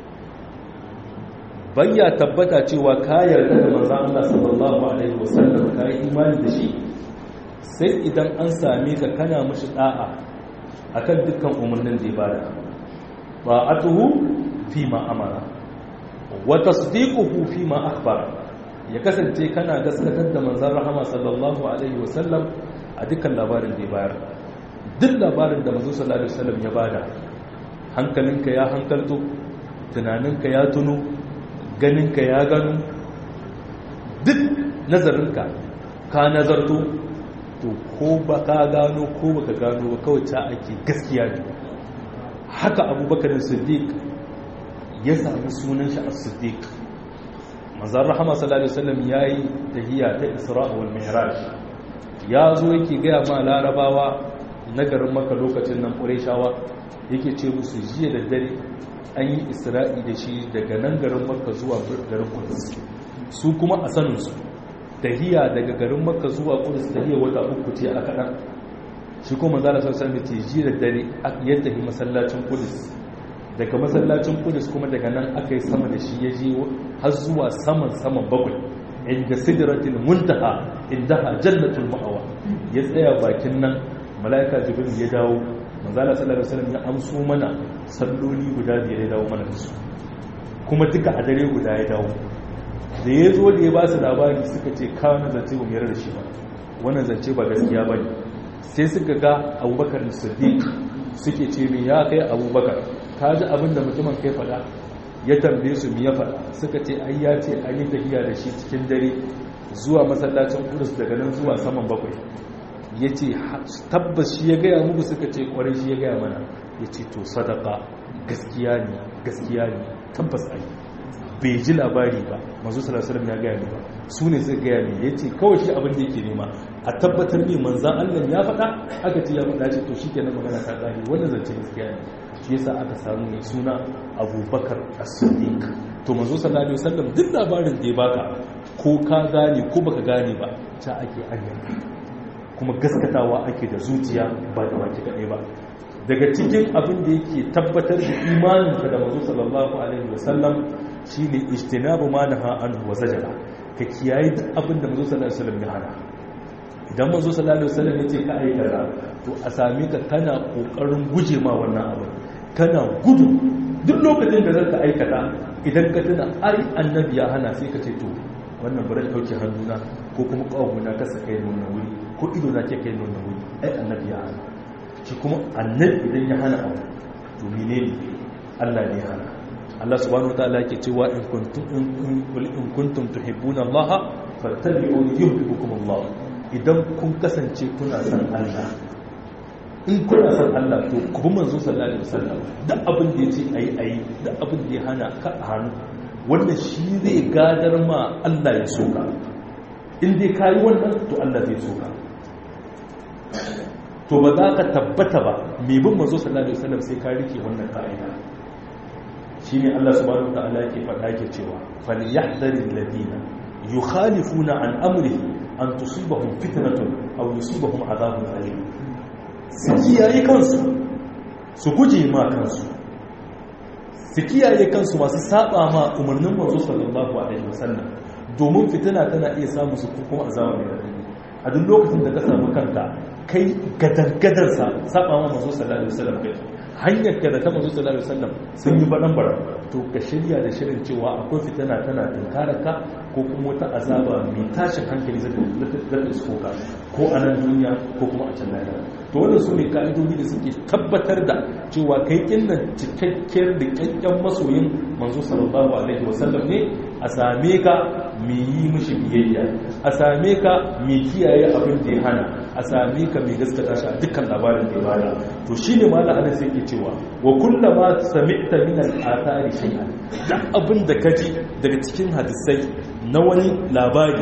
bayya tabbata cewa ka yarda da manzon Allah sallallahu alaihi wasallam ka yi imani da shi sai idan an same ka kana mishi da'a akan dukkan umarnin da ya bada ta'atuhu fi ma amara wa tasdiquhu fi ma akhbara ya kasance kana gaskatar da manzon rahama sallallahu alaihi wasallam a dukkan labarin da ya bayar duk labarin da manzon sallallahu alaihi wasallam ya bada hankalinka ya hankalto tunaninka ya tuno ganinka ya gano duk nazarinka ka nazarto to ko ba ka gano ko baka gano ba kawai ta ake gaskiya ne haka abubakar siddiq ya sami sunan shi a siddiq manzan rahama sallallahu alaihi wasallam yayi tahiyya ta isra wal mi'raj ya zo yake gaya ma larabawa na garin maka lokacin nan qurayshawa yake ce musu jiya da dare an yi isra'i da shi daga nan garin makka zuwa garin kudus su kuma a sanin su tahiyya daga garin makka zuwa kudus tahiyya wata uku ce a kaɗan shi kuma manzan sallallahu alaihi wasallam ce jiya da dare ya tafi masallacin kudus daga masallacin kudus kuma daga nan aka yi sama da shi ya je har zuwa saman saman bakwai inda sidratul muntaha indaha jannatul ma'awa ya tsaya bakin nan malaika jibril ya dawo manzala sallallahu alaihi wasallam ya amso mana salloli guda biyar ya dawo mana da su kuma duka a dare guda ya dawo da ya zo da ya ba su labari suka ce kawo na zance ba mai da shi ba wannan zance ba gaskiya ba ne sai suka ga abubakar siddiq suke ce min ya kai abubakar ka ji abin da mutumin kai fada ya tambaye su mi ya fada suka ce ai ya ce an yi tafiya da shi cikin dare zuwa masallacin kudus daga nan zuwa saman bakwai ya ce tabbas shi ya gaya muku suka ce kwarai shi ya gaya mana ya ce to sadaka gaskiya ne gaskiya ne tabbas ai bai ji labari ba mazu salasalam ya gaya ne ba su ne suka gaya ne ya ce kawai shi abin da yake nema a tabbatar ne manzan allah ya faɗa aka ce ya faɗa ce to shi ke na magana ta ƙari wannan zance gaskiya ne shi yasa aka samu mai suna abubakar as-siddiq to manzo sallallahu alaihi wasallam duk labarin da ya baka ko ka gane ko baka gane ba ta ake ayyana kuma gaskatawa ake da zuciya ba da wake kaɗai ba daga cikin abin da yake tabbatar da imaninka da manzo sallallahu alaihi wasallam shine ijtinabu ma naha anhu wa zajara ka kiyaye duk abin da manzo sallallahu alaihi wasallam ya hana idan manzo sallallahu alaihi wasallam yace ka aikata to a same ka kana kokarin guje ma wannan abin kana gudu duk lokacin da zaka aikata idan ka tuna ai annabi ya hana sai ka ce to wannan bari dauke hannuna ko kuma kawuna ka saka yin wannan wuri ko ido na ke kai wannan wuri ai annabi ya hana shi kuma annabi idan ya hana abu to menene Allah ne hana Allah subhanahu wataala yake cewa in kuntum in kuntum tuhibbuna Allah fattabi'uni yuhibbukum Allah idan kun kasance kuna san Allah in kuna san Allah to ku bi manzo sallallahu alaihi wasallam duk abin da yace ayi ayi duk abin da ya hana ka a hannu wanda shi zai gadar ma Allah ya soka in dai kayi wannan to Allah zai soka to ba za ka tabbata ba mai bin manzo sallallahu alaihi wasallam sai ka rike wannan ka'ida shine Allah subhanahu wataala yake faɗa yake cewa falyahdharil ladina yukhalifuna an amrihi an tusibahum fitnatun aw yusibahum adhabun alim su kiyaye kansu su guje ma kansu su kiyaye kansu masu saba ma umarnin manzo sallallahu alaihi wasallam domin fitina tana iya samu su kuma azaba mai radadi a duk lokacin da ka samu kanka kai gadangadarsa saba ma manzo sallallahu alaihi wasallam kai hanyar ka da ta manzo sallallahu alaihi wasallam sun yi badan bara to ka shirya da shirin cewa akwai fitana tana tunkara ka ko kuma wata azaba mai tashin hankali zai zai isko ka ko a nan duniya ko kuma a can lahira to wannan su ne ka'idodi da suke tabbatar da cewa kai kinnan cikakkiyar da kyakkyan masoyin manzo sallallahu alaihi wasallam ne a same ka mai yi mishi biyayya a same ka mai kiyaye abin da ya hana a same ka mai gaskata shi a dukkan labarin da ya bada to shine malam anas yake cewa wa kullama sami'ta min al-athari shay'an da abin da kaji daga cikin hadisai na wani labari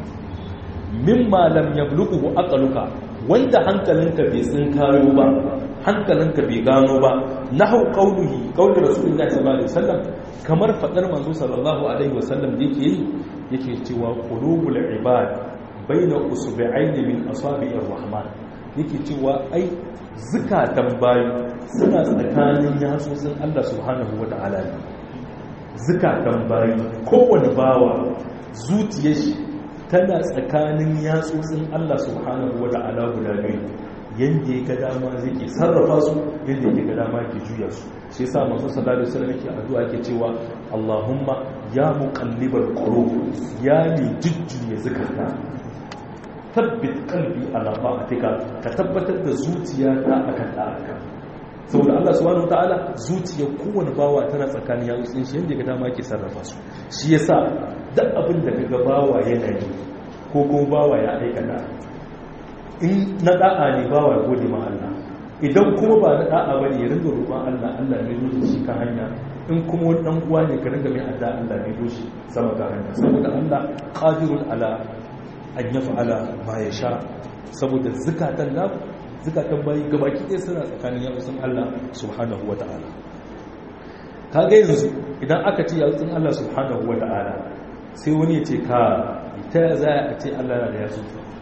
mimma lam yablughu aqluka wanda hankalinka bai sun kayo ba hankalinka bai gano ba nahu qauluhi qauli rasulullahi sallallahu alaihi wasallam kamar fadar manzo sallallahu alaihi wasallam da yake yi yake cewa qulubul ibad baina usbi'aini min asabi'ir rahman yake cewa ai zukatan bayi suna tsakanin yatsun Allah subhanahu wata'ala ne zukatan bayi kowane bawa zuciyar shi tana tsakanin yatsotsin Allah subhanahu wa ta'ala guda biyu yanda ya ga dama zai ke sarrafa su yanda ya ga dama ke juya su shi yasa manzo sallallahu alaihi wasallam yake addu'a yake cewa Allahumma ya muqallibal qulub ya ni jujjuya zakata tabbit qalbi ala ta'atika ka tabbatar da zuciyata akan da'aka saboda Allah subhanahu wataala zuciyar kowane bawa tana tsakanin yatsun shi yanda ga dama ke sarrafa su shi yasa duk abin da kaga bawa yana yi ko ko bawa ya aikata in na da'a ne bawa ya gode ma Allah idan kuma ba na da'a bane ya ringa roƙon Allah Allah ne zo shi kan hanya in kuma wani dan uwa ne ka ringa mai adda Allah ne zo shi sama ga hanya saboda Allah qadirun ala an yaf'ala ma yasha saboda zakatan namu zukatan bayi gabaki ɗaya suna tsakanin yawon Allah subhanahu wa ta'ala ka ga yanzu idan aka ce yawon Allah subhanahu wa ta'ala sai wani ya ce ka ta ya za a ce Allah na da yasu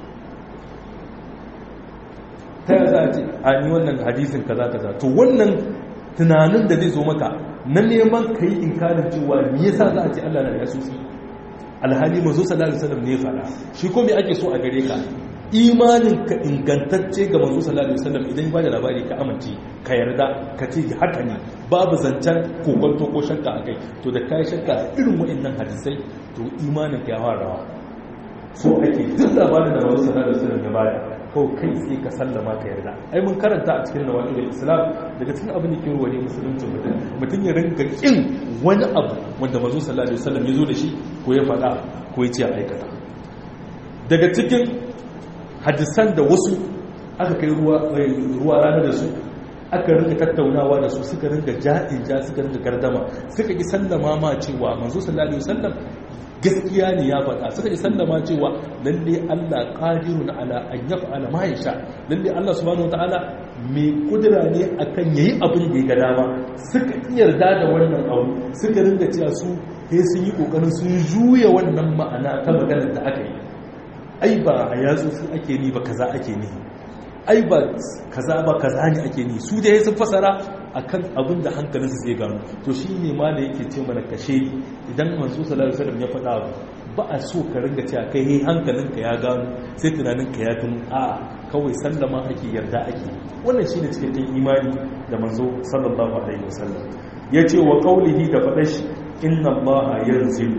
ta ya za a ce a ni wannan hadisin kaza kaza to wannan tunanin da zai zo maka na neman ka yi inkarin cewa me yasa za a ce Allah na da yasu alhali mazo sallallahu alaihi wasallam ne fada shi ko me ake so a gare ka imanin ka ingantacce ga manzo sallallahu alaihi wasallam idan ba da labari ka amince ka yarda ka ce haka ne babu zancen kokonto ko shakka akai to da kai shakka irin waɗannan hadisai to imanin ka ya fara so ake duk labarin da manzo sallallahu alaihi wasallam ya bada ko kai sai ka sallama ka yarda ai mun karanta a cikin nawaqil islam daga cikin abin da ke ruwa ne musulunci mutum mutum ya rinka kin wani abu wanda manzo sallallahu alaihi wasallam ya zo da shi ko ya faɗa ko ya ce a aikata daga cikin hadisan da wasu aka kai ruwa rana da su aka rinka tattaunawa da su suka rinka ja'in ja suka rinka gardama suka ki sallama ma cewa manzo sallallahu alaihi wasallam gaskiya ne ya faɗa suka ki sallama cewa lalle Allah qadirun ala an yaf'ala ma yasha lalle Allah subhanahu wataala mai kudura ne akan yayi abin da ya ga dama suka yarda da wannan abu suka rinka cewa su sai sun yi kokarin sun juya wannan ma'ana ta maganar da aka yi ai ba a yatsu su ake ni ba kaza ake ni ai ba kaza ba kaza ne ake ni su dai sun fasara akan abin da hankalinsu zai gano to shi ne ma da yake ce mana kashe idan manzo sallallahu alaihi wasallam ya faɗa ba a so ka ringa cewa kai hey hankalinka ya gano sai tunaninka ya tunu a kawai sallama ake yarda ake wannan shine cikakken imani da manzo sallallahu alaihi wasallam yace wa qaulihi da faɗa shi inna allaha yanzilu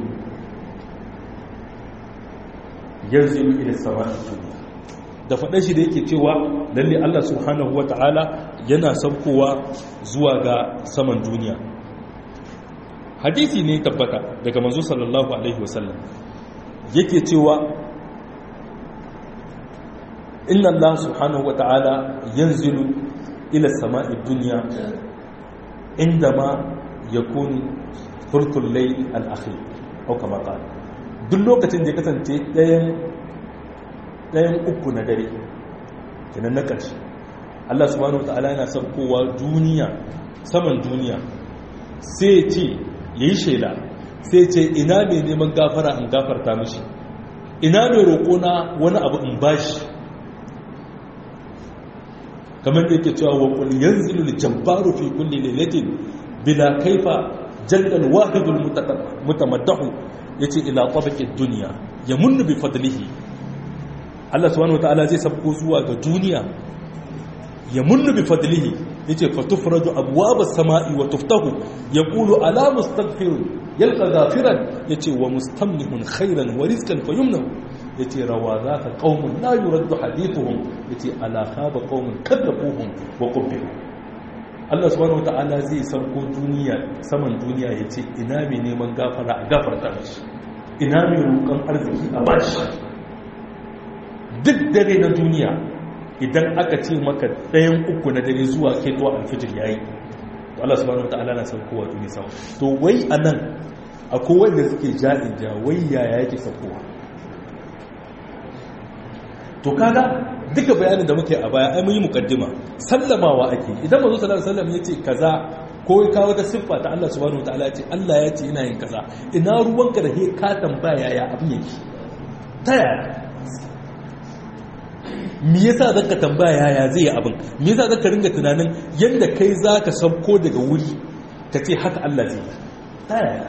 yanzilu ila sama'i dunya da faɗa shi da yake cewa lalle Allah subhanahu wata'ala yana saukowa zuwa ga saman duniya hadisi ne tabbata daga manzo sallallahu alaihi wasallam yake cewa inna Allah subhanahu wata'ala yanzilu ila sama'i dunya indama yakun thulthul layl al-akhir au kama qala duk lokacin da ya kasance ɗayan ɗayan uku na dare kenan na ƙarshe Allah subhanahu wa ta'ala yana saukowa duniya saman duniya sai ce ya yi shaida sai ce ina mai neman gafara in gafarta mishi ina mai roƙona wani abu in bashi kamar da yake cewa wa kul yanzilu al-jabbaru fi kulli lailatin bila kaifa jalla al-wahidul mutamaddahu yace ila tabaqi dunya yamunnu bi fadlihi Allah subhanahu wataala zai sabko zuwa ga duniya ya munnu bi fadlihi yace fatufradu abwabas samai wa tuftahu yaqulu ala mustaghfirun yalqa ghafiran yace wa mustamnihun khairan wa rizqan fayumnahu yace rawa zaka qaumun la yuraddu hadithuhum yace ala khaba qaumun kadzabuhum wa qubbihu Allah subhanahu wataala zai sauko duniya saman duniya yace ina mai neman gafara a gafarta mishi ina mai roƙon arziki a bashi duk dare na duniya idan aka ce maka ɗayan uku na dare zuwa ketuwa alfijir yayi to Allah subhanahu wataala na saukowa duniya sama to wai anan akwai wanda suke ja'in ja wai yaya yake saukowa to kaga duka bayanin da muke a baya ai mun yi mukaddima sallamawa ake idan manzo sallallahu alaihi wasallam yace kaza ko ya kawo ta siffa ta Allah subhanahu wataala yace Allah ya ce ina yin kaza ina ruwanka da he ka tambaya ya abin yake ta yaya me yasa zaka tambaya yaya zai yi abin me yasa zaka ringa tunanin yanda kai zaka sauko daga wuri ka ce haka Allah zai yi ta yaya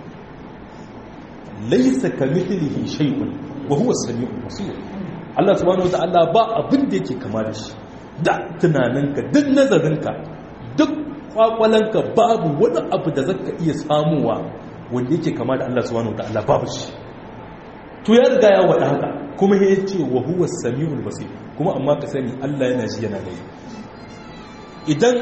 laysa kamithlihi shay'un wa huwa as-sami'ul basir Allah subhanahu wata'ala ba abin da yake kama da shi da tunaninka duk nazarinka duk kwakwalanka babu wani abu da zaka iya samuwa wanda yake kama da Allah subhanahu wata'ala babu shi to ya riga ya wada haka kuma ya ce wa huwa samiul basir kuma amma ka sani Allah yana ji yana gani idan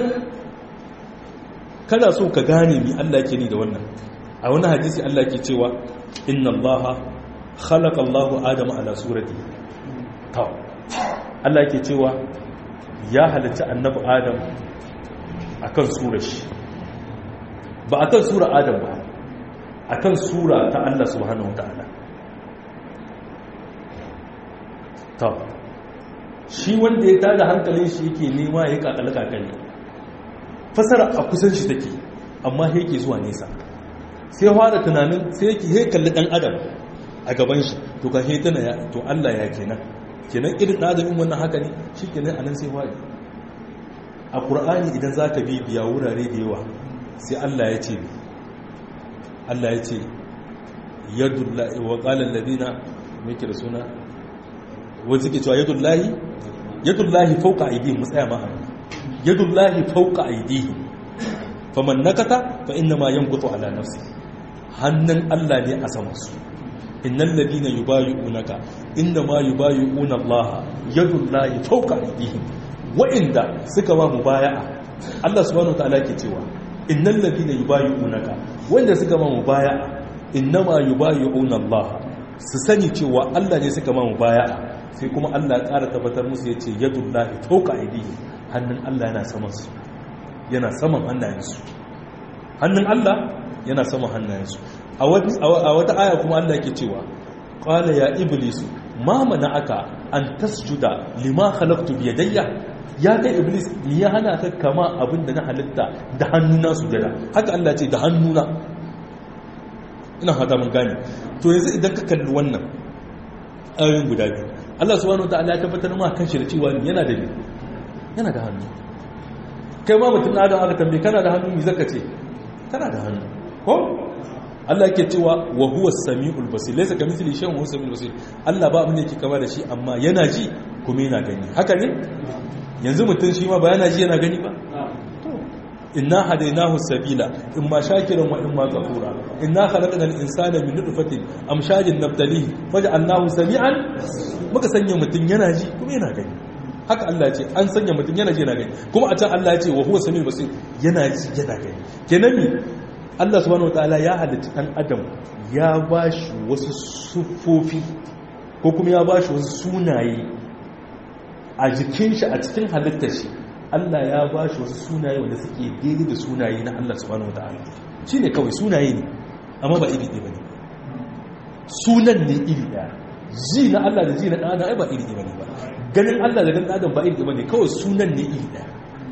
kana so ka gane mi Allah yake ni da wannan a wani hadisi Allah ke cewa inna Allah khalaqa Allah Adama ala surati taw Allah ke cewa ya halitta annabi Adam akan surar shi ba akan sura Adam ba akan sura ta Allah subhanahu wataala taw shi wanda ya tada hankalin shi yake nema ya kakale kakale fasara a kusan shi take amma yake zuwa nesa sai fara tunanin sai yake he kalli dan adam a gaban shi to ka he tana ya to Allah ya kenan kenan irin dan adam wannan haka ne shikenan anan sai fadi a qur'ani idan zaka bi biya wurare da yawa sai Allah ya ce Allah ya ce yadullahi wa qala alladhina meke da suna wanda suke cewa yadullahi yadullahi fawqa aydihim mutsaya ma yadullahi fawqa aydihim faman nakata fa inna ma yanqutu ala nafsi hannun Allah ne a saman su innal ladina yubayyi'unaka inna ma yubayyi'una Allah yadullahi fawqa aydihim wa'inda suka ba mubaya'a Allah subhanahu wataala ke cewa innal ladina yubayyi'unaka wanda suka ba mubaya'a inna ma yubayyi'una Allah su sani cewa Allah ne suka ba mubaya'a sai kuma Allah ya ƙara tabbatar musu yace yadullahi fawqa aydihim hannun Allah yana saman su yana saman hannayensu hannun Allah yana saman hannayensu a wata aya kuma Allah yake cewa qala ya iblisu ma aka an tasjuda lima khalaqtu bi yadayya ya kai iblis ni ya hana ka kama abinda na halitta da hannuna sujada haka Allah ce da hannuna ina hada mun gane to yanzu idan ka kalli wannan ayoyin guda biyu Allah subhanahu wataala ya tabbatar ma kan shi da cewa yana da yana da hannu kai ma mutum adam aka tambaye kana da hannu mi zaka ce kana da hannu ko Allah yake cewa wa huwa as-sami'ul basir laysa kamithli shay'un huwa as-sami'ul basir Allah ba abin da yake kama da shi amma yana ji kuma yana gani haka ne yanzu mutum shi ma ba yana ji yana gani ba inna hadaynahu sabila imma shakiran wa imma kafura inna khalaqnal insana min nutfatin amshajin nabtalihi waja'alnahu sami'an muka sanya mutum yana ji kuma yana gani haka Allah ce an sanya mutum yana ji yana gani kuma a can Allah ya ce wa huwa samiul basir yana ji yana gani kenan mi Allah subhanahu wataala ya halitta dan adam ya bashi wasu sufofi ko kuma ya bashi wasu sunaye a jikin shi a cikin halittar shi Allah ya bashi wasu sunaye wanda suke daidai da sunaye na Allah subhanahu wataala shine kawai sunaye ne amma ba iri ɗaya bane sunan ne iri ɗaya ji na Allah da ji na ɗan adam ai ba iri ɗaya bane ba ganin Allah da ganin adam ba iri ɗaya bane kawai sunan ne iri ɗaya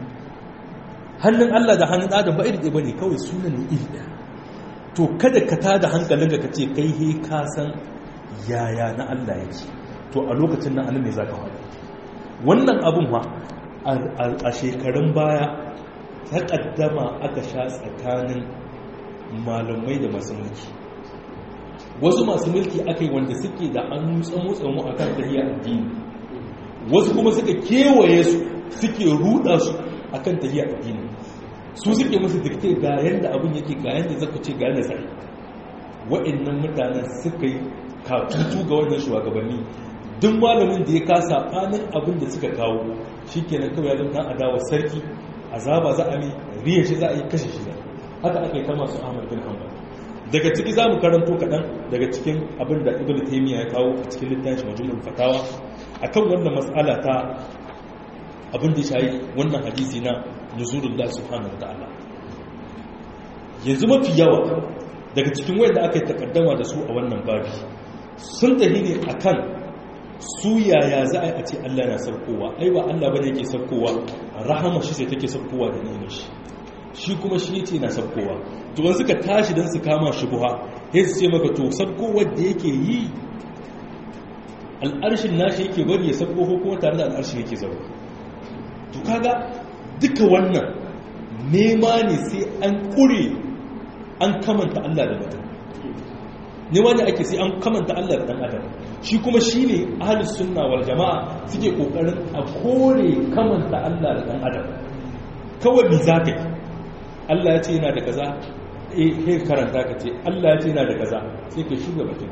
hannun Allah da hannun adam ba iri ɗaya bane kawai sunan ne iri ɗaya to kada ka tada hankalin ka ce kai he ka san yaya na Allah yake to a lokacin nan anan ne zaka faɗi wannan abun ma a shekarun baya ta kaddama aka sha tsakanin malamai da masu mulki wasu masu mulki aka yi wanda suke da an tsamu-tsamu a kan tahiyar addini wasu kuma suka kewaye su suke ruda su a kan tahiyar addini su suke musu dikte ga yadda abin yake ga yadda zaka ce ga yadda sai wa'annan mutanen suka yi katutu ga wannan shugabanni duk malamin da ya kasa fanin abin da suka kawo shi kenan kawai ya zama adawa sarki azaba za a mai riya shi za a yi kashe shi haka aka yi ta masu ahmad bin hanbal daga ciki za mu karanto kaɗan daga cikin abin da ibn taimiyya ya kawo a cikin littafin majmu'ul fatawa akan wannan mas'ala ta abin da shayi wannan hadisi na nuzulullah subhanahu ta'ala yanzu mafi yawa daga cikin wanda aka yi takaddama da su a wannan babi sun tafi ne akan su yaya za a yi a ce Allah na saukowa ai ba Allah bane yake saukowa rahama shi sai take saukowa da ni'imar shi shi kuma shi yace na saukowa to wani suka tashi dan su kama shi buha sai su ce maka to saukowar da yake yi al'arshin nashi yake bari ya sauko ko kuma tare da al'arshin yake zaune to kaga duka wannan nema ne sai an kure an kamanta Allah da mutum nema ne ake sai an kamanta Allah da dan adam shi kuma shi ne ahalus sunna wal jama'a suke kokarin a kore kamanta Allah da dan adam kawai bi za ka yi Allah ya ce yana da kaza eh kai karanta ka ce Allah ya ce yana da kaza sai ka shuga batun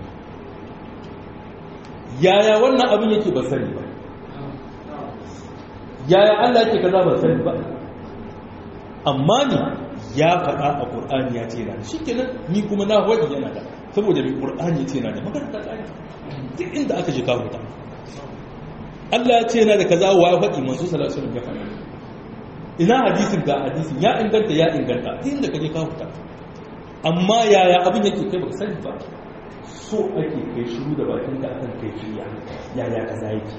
yaya wannan abin yake ba sani ba yaya Allah yake kaza ba sani ba amma ni ya faɗa a Qur'ani ya ce yana da shikenan ni kuma na wadi yana da saboda mai Qur'ani ya ce yana da magana ta tsaya duk inda aka ji kawo ta Allah ya ce yana da kaza wa ya faɗi manzo sallallahu alaihi wasallam ya faɗi ina hadisin ga hadisin ya inganta ya inganta duk inda kaje kawo ta amma yaya abin yake kai baka sani ba so ake kai shiru da bakin ka akan kai fiya yaya kaza yake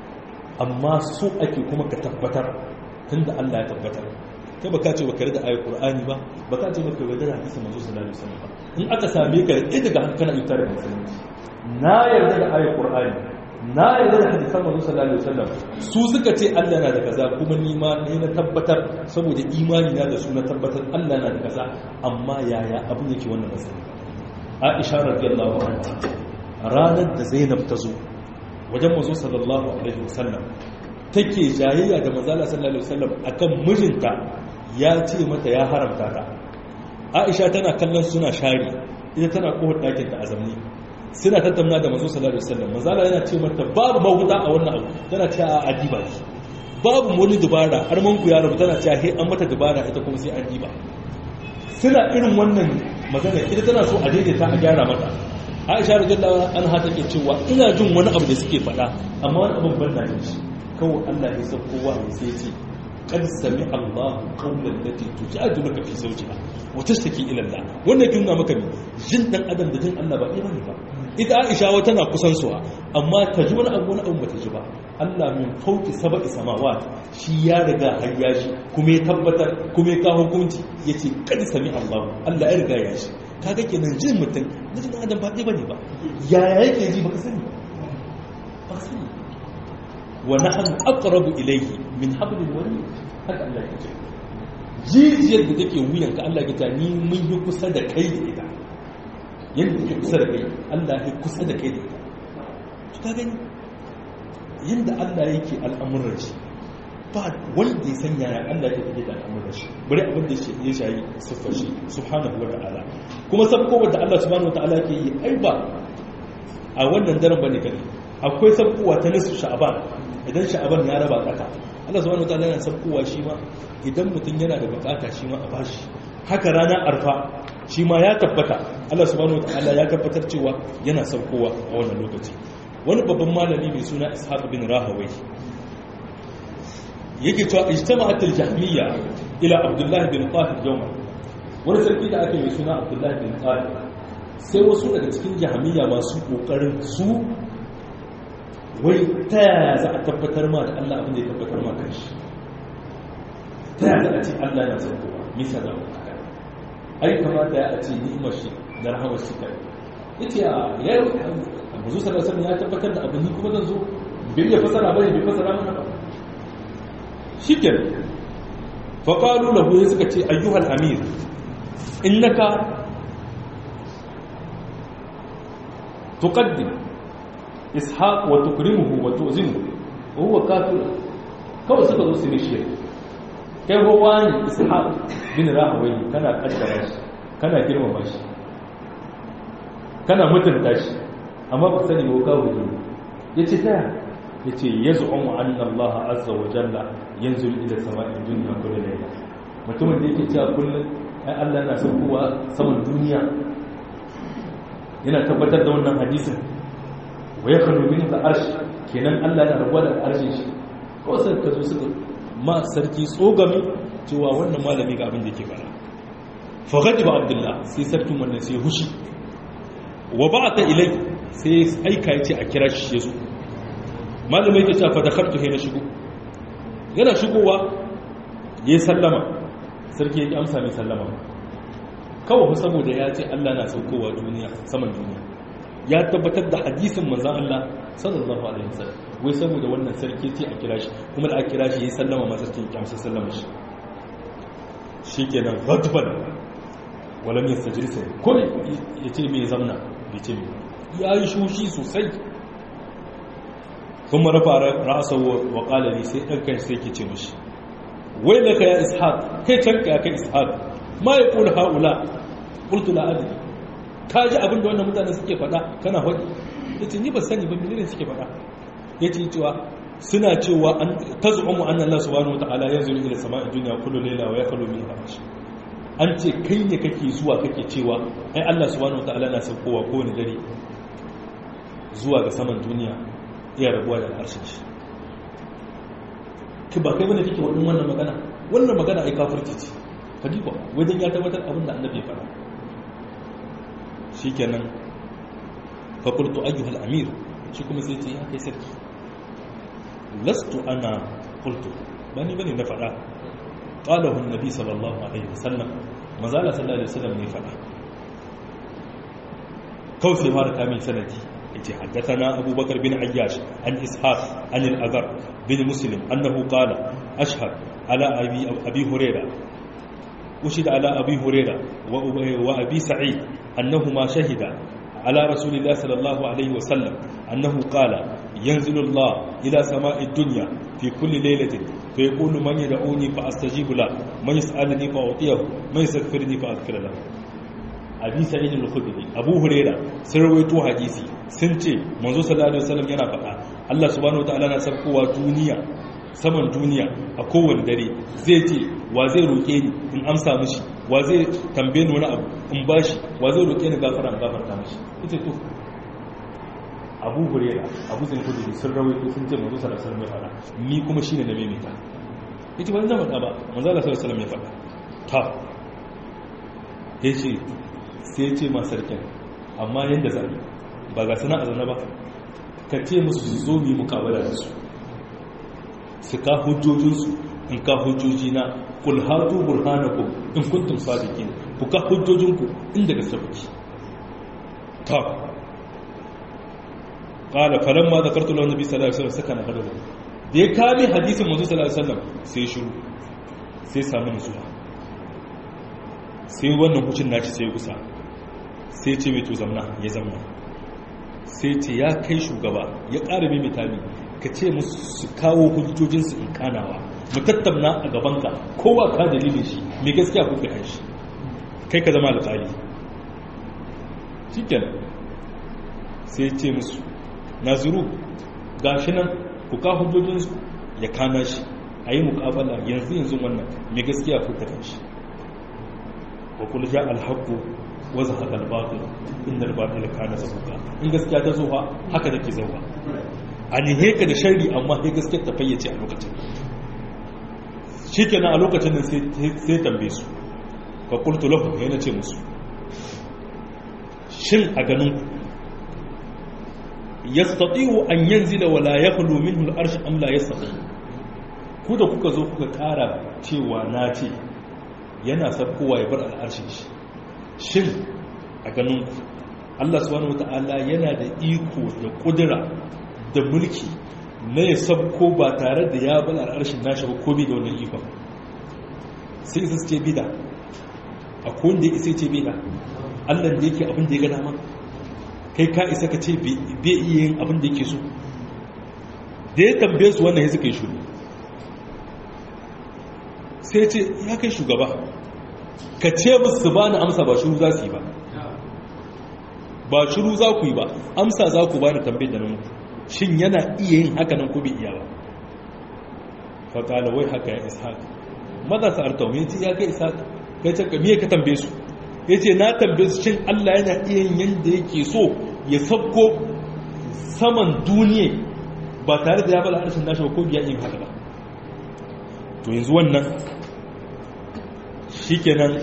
amma so ake kuma ka tabbatar tunda Allah ya tabbatar kai baka ce baka da ayat Qur'ani ba baka ce baka yarda da hadisin manzo sallallahu alaihi wasallam ba in aka same ka da daga hankana yutar da musulunci na yarda da ayat Qur'ani na yarda da hadisan manzo sallallahu alaihi wasallam su suka ce Allah na da kaza kuma ni ma ne na tabbatar saboda imani na da su na tabbatar Allah na da kaza amma yaya abin yake wannan masani Aisha radiyallahu anha ranar da Zainab ta zo wajen manzo sallallahu alaihi wasallam take jayayya da manzo sallallahu alaihi wasallam akan mijinta ya ce mata ya haramta ta Aisha tana kallon suna shari ita tana kohar ɗakin ta azamni suna tattauna da manzo sallallahu alaihi wasallam manzo yana ce mata babu mahuta a wannan abu tana ce a adiba ne babu wani dubara har man ku yaro tana ce he an mata dubara ita kuma sai an diba suna irin wannan magana ita tana so a daidaita a gyara mata Aisha radiyallahu anha take cewa ina jin wani abu da suke faɗa amma wani abin ban na shi kawai Allah ya san kowa sai ya ce qad sami Allahu qawlan lati tujadiluka fi zawjiha wa tashtaki ila Allah wannan kin nuna maka ne jin dan adam da jin Allah ba ɗaya bane ba ita Aisha wa tana kusan suwa amma ta ji wani abu wani abu bata ji ba Allah min fauki sab'i samawat shi ya riga har ya shi kuma ya tabbatar kuma ya kawo hukunci yace qad sami Allahu Allah ya riga ya shi kaga kenan jin mutum da jin adam ba ɗaya bane ba yaya yake ji baka sani ba sani wa nahnu aqrabu ilayhi min hablil warid haka Allah ya ce jijiyar da take wuyanka Allah ya ta ni mun yi kusa da kai da ita yadda take kusa da kai Allah ya kusa da kai da ita to ka gani yadda Allah yake al'amuran shi ba wanda ya sanya ya Allah ya tafi da al'amuran shi bari abin da ya shayi siffar shi subhanahu wa ta'ala kuma sabko da Allah subhanahu wa ta'ala ke yi ai ba a wannan daren bane kare akwai sabkowa ta nisfu sha'aban idan sha'aban ya raba tsaka Allah subhanahu wataala yana sabkowa shi ma idan mutum yana da bukata shi ma a bashi haka ranar arfa shi ma ya tabbata Allah subhanahu wataala ya tabbatar cewa yana sabkowa a wannan lokaci wani babban malami mai suna Ishaq bin Rahawai yake cewa ijtama'at al-jahmiyya ila Abdullah bin Tahir yawma wani sarki da ake mai suna Abdullah bin Tahir sai wasu daga cikin jahmiyya masu kokarin su wai ta yaya za a tabbatar ma da Allah abin da ya tabbatar ma kan shi ta yaya za a ce Allah na san kowa misa da mu haka ai kamata ya a ce ni'imar shi da rahamar shi kai yace a ya Abu sallallahu alaihi ya tabbatar da abin ni kuma zan zo bai ya fasara bane bai fasara mana ba shikenan fa qalu lahu suka ce ayyuhal amir innaka tuqaddim ishaq wa tukrimuhu wa tuzimu wa huwa kafir kawai suka zo su ne shi kai ruwa ne ishaq bin rahawai kana kaddara shi kana girmama shi kana mutunta shi amma ba sani ba kawo ne yace ta yace yaz'umu anna Allah azza wa jalla yanzul ila sama'in dunya kullu layla mutumin da yake cewa kullum ai Allah yana saukowa saman duniya yana tabbatar da wannan hadisin wa yakhlu min al-arsh kenan Allah yana rabuwa da arshin shi ko sai ka zo suka ma sarki tsogami cewa wannan malami ga abin da yake fara fa ghadiba abdullah sai sarkin wannan sai hushi wa ba'ata ilai sai aika yace a kira shi yazo malami yake cewa fa dakhaltu hayna shigo yana shigowa yayi sallama sarki yake amsa mai sallama kawai saboda ya ce Allah na saukowa duniya saman duniya ya tabbatar da hadisin manzon Allah sallallahu alaihi wasallam wai saboda wannan sarki ce a kira shi kuma da a kira shi ya sallama masa cikin kyamsa sallama shi shikenan ghadban walam yastajlis ko ya ce me zamna bai ce me ya yi shushi sosai kuma rafa ra'asa wa qala li sai dan kai sai ke ce mishi wai laka ya ishaq kai canka ya kai ishaq ma yaqul haula qultu la adri ka ji abin da wannan mutane suke faɗa kana faɗi yace ni ba sani ba menene suke faɗa yace cewa suna cewa an tazumu anna Allah subhanahu wataala yanzuru ila sama'i dunya kullu layla wa yakhlu min arsh an ce kai ne kake zuwa kake cewa ai Allah subhanahu wataala na saukowa kowane dare zuwa ga saman duniya iya rabuwa da harshen shi ki ba kai bane kike wannan wannan magana wannan magana ai kafirci ce kadiba wajen ya tabbatar abin da annabi ya faɗa shikenan fa qultu ayyuha al-amir shi kuma sai ce ya kai sarki lastu ana qultu bani bane na faɗa qalahu an-nabi sallallahu alaihi wasallam mazala sallallahu alaihi wasallam ne faɗa kawai sai fara kamin sanadi yace haddathana abubakar bin ayyash an ishaq an al-azhar bin muslim annahu qala ashhad ala abi abi hurairah أشهد على أبي هريرة وأبي سعيد أنهما شهدا على رسول الله صلى الله عليه وسلم أنه قال ينزل الله إلى سماء الدنيا في كل ليلة فيقول من يدعوني فأستجيب له من يسألني فأعطيه من يستغفرني فأغفر له أبي سعيد الخدري أبو هريرة سرويتو حديثي سنتي منذ صلى الله عليه وسلم ينا فقا الله سبحانه وتعالى نسبقوا دنيا saman duniya a kowane dare zai ce wa zai roƙe ni in amsa mishi wa zai tambaye ni wani abu in bashi wa zai roƙe ni gafara in gafarta mishi ita to abu hurera abu zai kudu sun rawaito sun ce manzo sallallahu alaihi wasallam ya faɗa ni kuma shine na maimaita yace ban zama da ba manzo sallallahu alaihi wasallam ya faɗa ta yace sai yace ma sarkin amma yanda zai ba ga sana azana ba ka ce musu su zo mu yi mukabala da su su ka hujjojinsu in ka hujjoji na kul hatu burhanakum in kuntum sadiqin ku ka hujjojinku inda gaske kuke ta qala falamma zakartu lahu nabi sallallahu alaihi wasallam sakana hadahu da ya kame hadisin manzo sallallahu alaihi wasallam sai shiru sai samu nutsuwa sai wannan hucin naci sai kusa sai ce mai to zamna ya zamna sai ce ya kai shugaba ya ƙara mai mitami ka ce musu su kawo hujjojinsu in kanawa mu tattauna a gabanka kowa ka dalilin shi mai gaskiya kuka kan shi kai ka zama alƙali cikin sai ce musu naziru ga shi nan ku ka hujjojinsu ya kana shi a yi mukabala yanzu yanzu wannan mai gaskiya kuka kan shi wa kula ja alhaku waza haka albatul inda albatul kana zahuka in gaskiya ta zo haka take zauwa a nihe ka da shari amma sai gaske ta fayyace a lokacin shi kenan a lokacin nan sai tambaye su fa qultu lahu yana ce musu shin a ganin yastati'u an yanzila wala yakhlu minhu al-arsh am la yastati ku da kuka zo kuka kara cewa na ce yana sabkowa ya bar al'arshin shi shin a ganin Allah subhanahu wata'ala yana da iko da kudura da mulki na ya sabko ba tare da ya bala al'arshin nashi ba komi da wannan ikon sai isa ce bida a kowanda ya isa ce bida allah da yake abin da ya gada ma kai ka isa ka ce bai iya yin abin da yake so da ya tambaye su wannan ya suka yi shuru sai ce ya kai shugaba ka ce musu ba na amsa ba shuru za su yi ba ba shuru za ku yi ba amsa za ku ba da tambayar da nan shin yana iya yin haka nan ko bai iya ba faƙala wai haka ya ishaq maza su arta mai ce ya kai ishaq kai ce miye ka tambaye su ya ce na tambaye su shin allah yana iya yin yadda yake so ya sabko saman duniya ba tare da ya bala harshen nashi ba ko biya yin haka ba to yanzu wannan shi kenan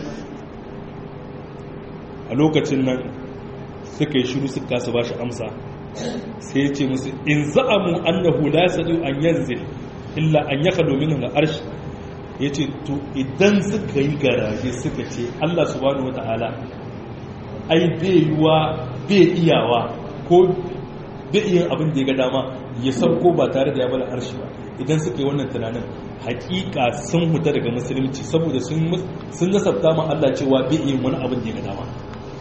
a lokacin nan suka yi shiru suka kasa ba shi amsa sai ya ce musu in za'amu annahu la sadu an yanzil illa an yaka domin ga arshi ya ce to idan suka yi garaje suka ce Allah subhanahu wa ta'ala ai bai yiwa bai iyawa ko bai iya abin da ya ga dama ya sauko ba tare da ya bala arshi ba idan suka yi wannan tunanin hakika sun huta daga musulunci saboda sun nasabta ma Allah cewa bai iya wani abin da ya ga dama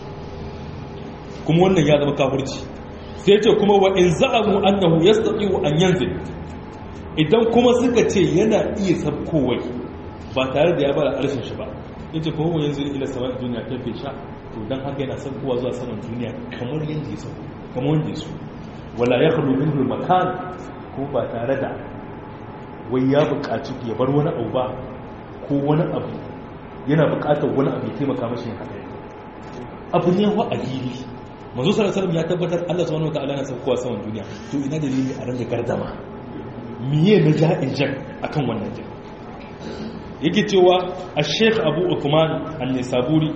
kuma wannan ya zama kafirci sai ce kuma wa in za'amu annahu yastati'u an yanzil idan kuma suka ce yana iya sabkowai ba tare da ya bada arshin shi ba yace ko mu yanzu ila saman duniya ta fi sha to dan haka yana sabkowa zuwa saman duniya kamar yanda ya sauko kamar wanda ya so wala yakhlu minhu makan ko ba tare da wai ya buƙaci ya bar wani abu ba ko wani abu yana buƙatar wani abu ya taimaka mashi haka abu ne wa addini manzo sallallahu alaihi ya tabbatar Allah subhanahu wataala yana saukowa saman duniya to ina dalili a ranga gardama miye na ja'in jan akan wannan jan yake cewa al-sheikh Abu Uthman an-Nisaburi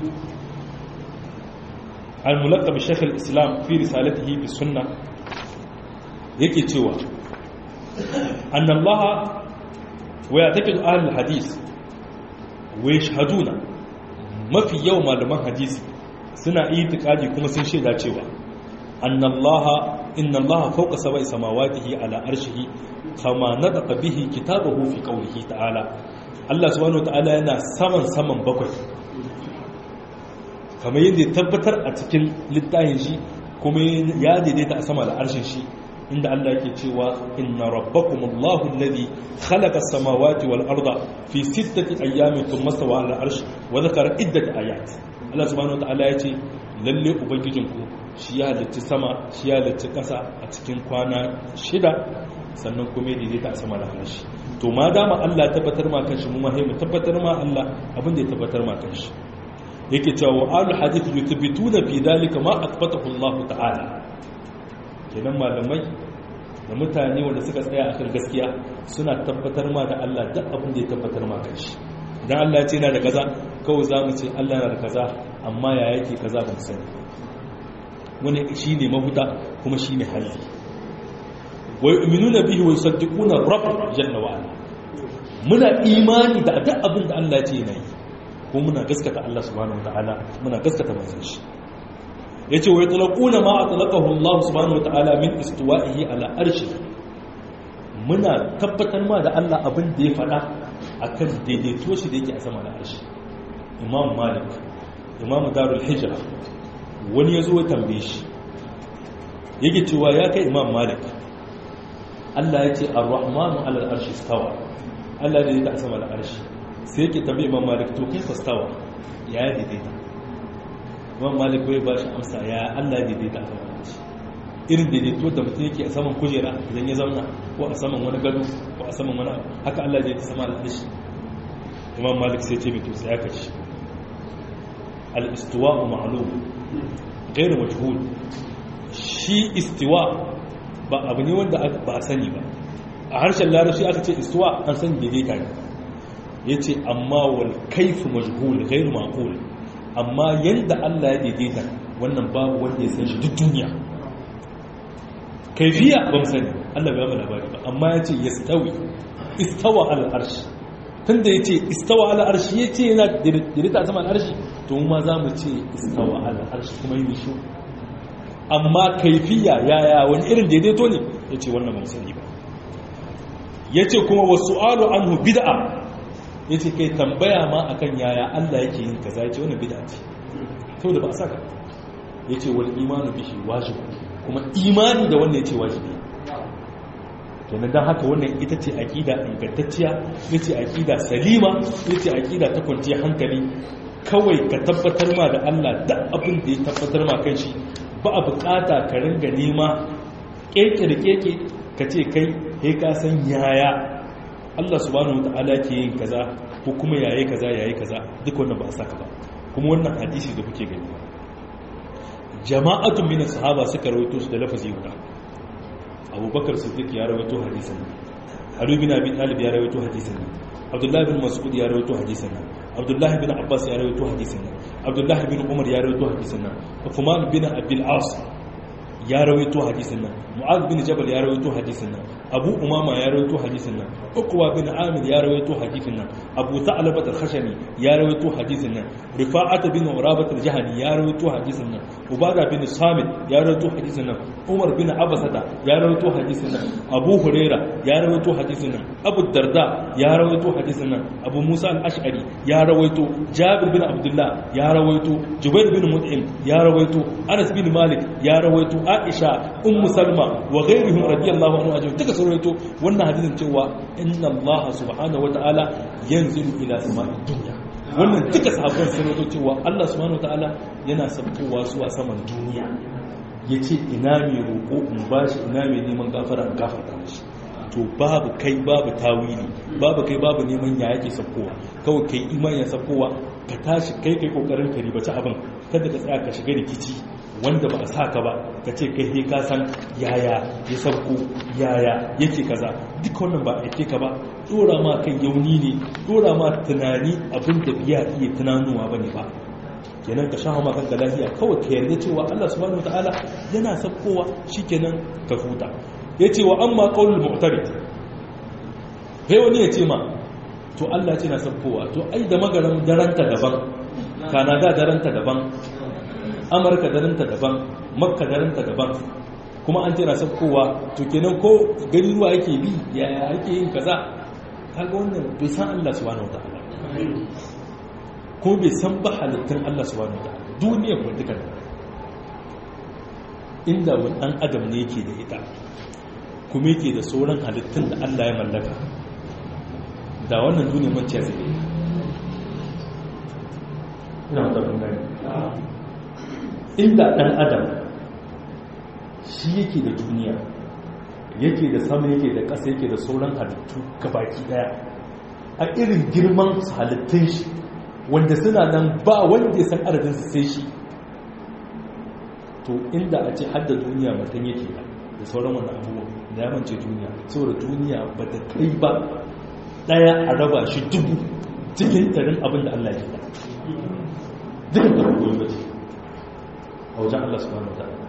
al-mulaqab shaykh al-islam fi risalatihi bi sunnah yake cewa annallaha wa ya'taqidu ahli al-hadith wa yashhaduna mafi yawan malaman hadisi suna itikadi kuma sun shaida cewa annallaha innallaha fawqa sab'i samawatihi ala arshihi kama nadaqa bihi kitabahu fi qawlihi ta'ala Allah subhanahu wataala yana saman saman bakwai kamar yadda tabbatar a cikin littafin shi kuma ya daidaita a sama da arshin shi inda Allah yake cewa inna rabbakumullahu alladhi khalaqa as-samawati wal arda fi sittati ayyamin thumma stawa 'ala al-'arsh wa dhakara iddat ayat Allah subhanahu wataala yace lalle ubangijinku shi ya halicci sama shi ya halicci kasa a cikin kwana shida sannan kuma ya daidaita a sama da arshi to ma dama Allah tabbatar ma kanshi mu ma mu tabbatar ma Allah abin da ya tabbatar ma kanshi yake cewa wa al hadith yuthbituna fi dalika ma athbatahu Allah ta'ala kenan malamai da mutane wanda suka tsaya akan gaskiya suna tabbatar ma da Allah duk abin da ya tabbatar ma kanshi idan Allah ya ce yana da kaza kawai za mu ce Allah yana da kaza amma ya yake kaza ba mu sani wani shi ne mahuta kuma shi ne hali wa yu'minuna bihi wa yusaddiquna rabb jalla wa ala muna imani da duk abin da Allah ya ce yana yi ko muna gaskata Allah subhanahu wa ta'ala muna gaskata manzon shi yace wa yatlaquna ma atlaqahu Allah subhanahu wataala min istiwa'ihi ala arshi muna tabbatar ma da Allah abin da ya faɗa akan daidaito shi da yake a sama da arshi Imam Malik Imam Darul Hijra wani yazo ya tambaye shi yake cewa ya kai Imam Malik Allah ya ce Ar-Rahmanu 'ala al-arshi istawa Allah da yake a sama da arshi sai yake tambaye Imam Malik to kai fastawa ya daidaita imam malik bai ba shi amsa ya allah daidaita a saman shi irin daidaito da mutum yake a saman kujera idan ya zauna ko a saman wani gado ko a saman wani abu haka allah zai ta sama al'adashi imam malik sai ce mai tutsa ya kashi al'istuwa a ma'alum gairu majhul shi istiwa ba abu ne wanda ba a sani ba a harshen larabci aka ce istuwa an sani daidaita ne ya ce amma wal kaifu majhul gairu maqul amma yadda Allah ya daidaita wannan babu wanda ya san shi duk duniya kaifiya ba mu sani Allah bai ba labari ba amma ya ce yastawi istawa ala arshi tunda ya ce istawa ala arshi ya ce yana daidaita a saman arshi to mu ma za mu ce istawa ala arshi kuma yi shi amma kaifiya yaya wani irin daidaito ne ya ce wannan ba mu sani ba ya ce kuma wasu alu anhu bid'a ya ce kai tambaya ma akan yaya Allah yake yin kaza ce wani bid'a ce saboda ba a saka yace wal imanu bihi wajib kuma imani da wannan yace wajibi kenan dan haka wannan ita ce aqida ingantacciya yace aqida salima yace aqida ta kwanciyar hankali kawai ka tabbatar ma da Allah da abin da ya tabbatar ma kanshi ba a bukata ka ringa nema keke da keke ka ce kai he ka san yaya Allah subhanahu wataala ke yin kaza ko kuma yayi kaza yayi kaza duk wannan ba a saka ba kuma wannan hadisi da kuke gani jama'atun min sahaba suka rawaito su da lafazi guda abubakar siddiq ya rawaito hadisin Ali bin Abi Talib ya rawaito hadisin Abdullah bin Mas'ud ya rawaito hadisin Abdullah bin Abbas ya rawaito hadisin Abdullah bin Umar ya rawaito hadisin Uthman bin Abil As ya rawaito hadisin nan Mu'adh bin Jabal ya rawaito hadisin nan Abu Umama ya rawaito hadisin nan Uqwa bin Amir ya rawaito hadisin nan Abu Tha'labah al-Khashani ya rawaito hadisin nan Rifa'at bin Urabah al-Jahani ya rawaito hadisin nan Ubada bin Samit ya rawaito hadisin nan Umar bin Abasata ya rawaito hadisin nan Abu Huraira ya rawaito hadisin nan Abu Darda ya rawaito hadisin nan Abu Musa al-Ash'ari ya rawaito Jabir bin Abdullah ya rawaito Jubair bin Mut'im ya rawaito Anas bin Malik ya rawaito Aisha Ummu Salma wa ghayrihim radiyallahu anhu ajma'in duka sun rawaito wannan hadisin cewa inna Allah subhanahu wata'ala yanzilu ila sama'id dunya wannan duka sahabban sun rawaito cewa Allah subhanahu wata'ala yana sabkowa zuwa saman duniya yace ina mai roƙo in bashi ina mai neman gafara in gafarta mishi to babu kai babu tawili babu kai babu neman ya yake sabkowa kawai kai iman ya sabkowa ka tashi kai kai kokarin ka ribaci abin kada ka tsaya ka shiga rikici wanda ba a saka ba ka ce kai he ka san yaya ya sabko yaya yake kaza duk wannan ba a ka ba dora ma kan yauni ne dora ma tunani abin da biya iya tunanuwa bane ba kenan ka shafa ma kanka lafiya kawai ka yarda cewa Allah subhanahu wataala yana sabkowa shikenan ka huta yace wa amma qaulul mu'tarid sai wani ya ce ma to Allah ce na sabkowa to ai da magaran daranta daban kanada daranta daban amurka daranta daban makka daranta daban kuma an tana sabkowa to kenan ko gari ruwa yake bi yaya yake yin kaza kaga wannan bai san Allah subhanahu wataala ko bai san ba halittun Allah subhanahu wataala duniyar mu duka inda wani dan adam ne yake da ita kuma yake da sauran halittun da Allah ya mallaka da wannan duniya mace zai yi ina da gani inda dan adam shi yake da duniya yake da sama yake da ƙasa yake da sauran halittu gabaki daya a irin girman halittun shi wanda suna nan ba wanda ya san adadin su sai shi to inda a ce hadda duniya mutum yake da da sauran wannan abubuwan da ya mance duniya saboda duniya ba ta kai ba daya a raba shi dubu cikin tarin abin da Allah ya da duk da koyi ba ce a wajen Allah subhanahu wa ta'ala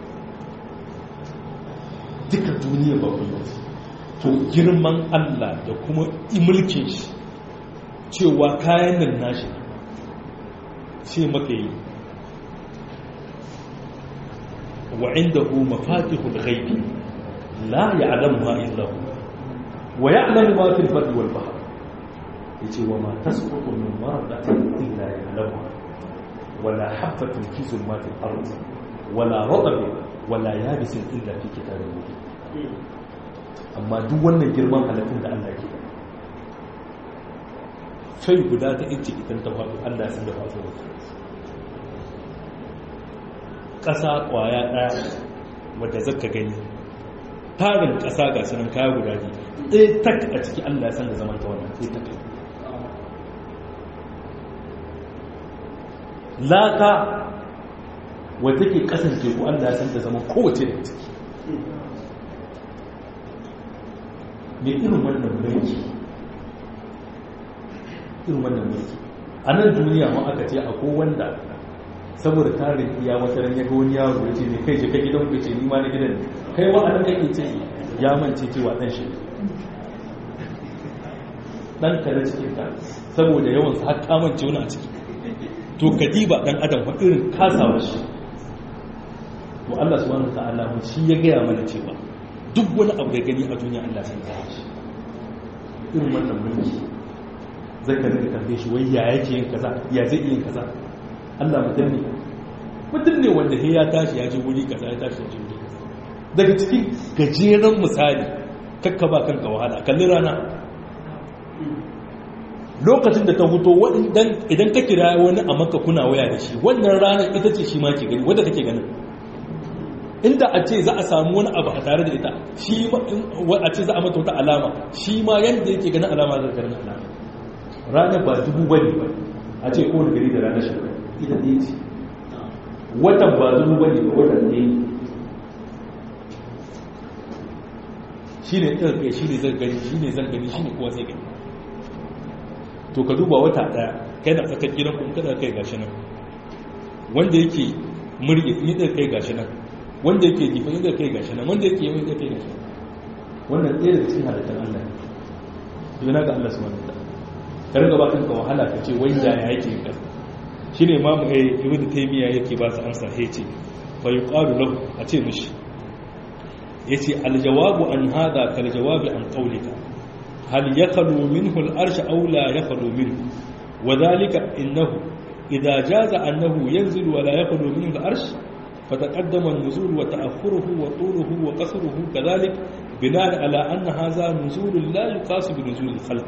duka duniya ba koyi ba ce to girman Allah da kuma imulkin shi cewa kayan nan nashi ce maka yi wa indahu mafatihul ghaibi la ya'lamuha illa hu wa ya'lamu ma fil barri wal bahr yace wa ma tasqutu min waraqatin illa ya'lamuha wala habatin fi zulmatil ard wala radabin wala yabisin illa fi kitabin mubin amma duk wannan girman halittun da Allah ke sai guda ta inci idan ta faɗo Allah sun da faɗo wata ƙasa ƙwaya ɗaya wadda zaka gani tarin ƙasa ga sunan kaya guda ne ɗaya tak a ciki Allah san da zaman ta wannan ɗaya tak laka wadda ke ƙasan teku Allah san da zaman kowace da ciki mai irin wannan mulki irin wannan mulki a nan duniya ma aka ce akwai wanda saboda tarin iya wata ran yaga wani yaro ya ce ne kai je ka gidan ku ce ni ma na gidan ne kai wa anan kake ce ya mance cewa dan shi dan kare cikin ka saboda yawan sa har ka mance wani a ciki to kadiba dan adam fa irin kasawa shi to Allah subhanahu wa ta'ala shi ya gaya mana cewa duk wani abu da gani a duniya Allah sun tsara shi irin wannan mulki zai ka rika tambaye shi wai ya yake yin kaza ya zai yin kaza Allah mutum ne mutum ne wanda ya tashi ya je wuri kaza ya tashi ya je wuri kaza daga cikin gajeren misali kakka ba kanka wahala kalli rana lokacin da ta huto idan ka kira wani a maka kuna waya da shi wannan ranar ita ce shi ma ke gani wadda take ganin inda a ce za a samu wani abu a tare da ita shi a ce za a mata wata alama shi ma yadda yake ganin alama zai ganin alama ranar ba dubu bane ba a ce kowane gari da ranar shekara ita ɗaya ce watan ba dubu bane ba watan ɗaya shi ne ɗan kai shi ne zan gani shi ne zan gani shi ne kowa zai gani to ka duba wata ɗaya kai na tsakar gidan kuma kada kai gashi nan wanda yake murge ni ɗan kai gashi nan wanda yake jifa ni ɗan kai gashi nan wanda yake yi ɗan kai gashi nan wannan ɗaya daga cikin halittar Allah ne yana ga Allah subhanahu wa ta'ala ka riga ba kanka wahala ka ce wanda ya yake ka shine imamu ibn taymiya yake ba su amsa he ce fa yuqalu lahu a ce mishi yace aljawabu an hada kal jawabi an qawlika hal yakhlu minhu al arsh aw la yakhlu minhu wadhalika innahu idha jaza annahu yanzilu wa la yakhlu minhu al arsh فتقدم النزول وتأخره وطوله وقصره كذلك بناء على أن هذا نزول لا يقاس بنزول الخلق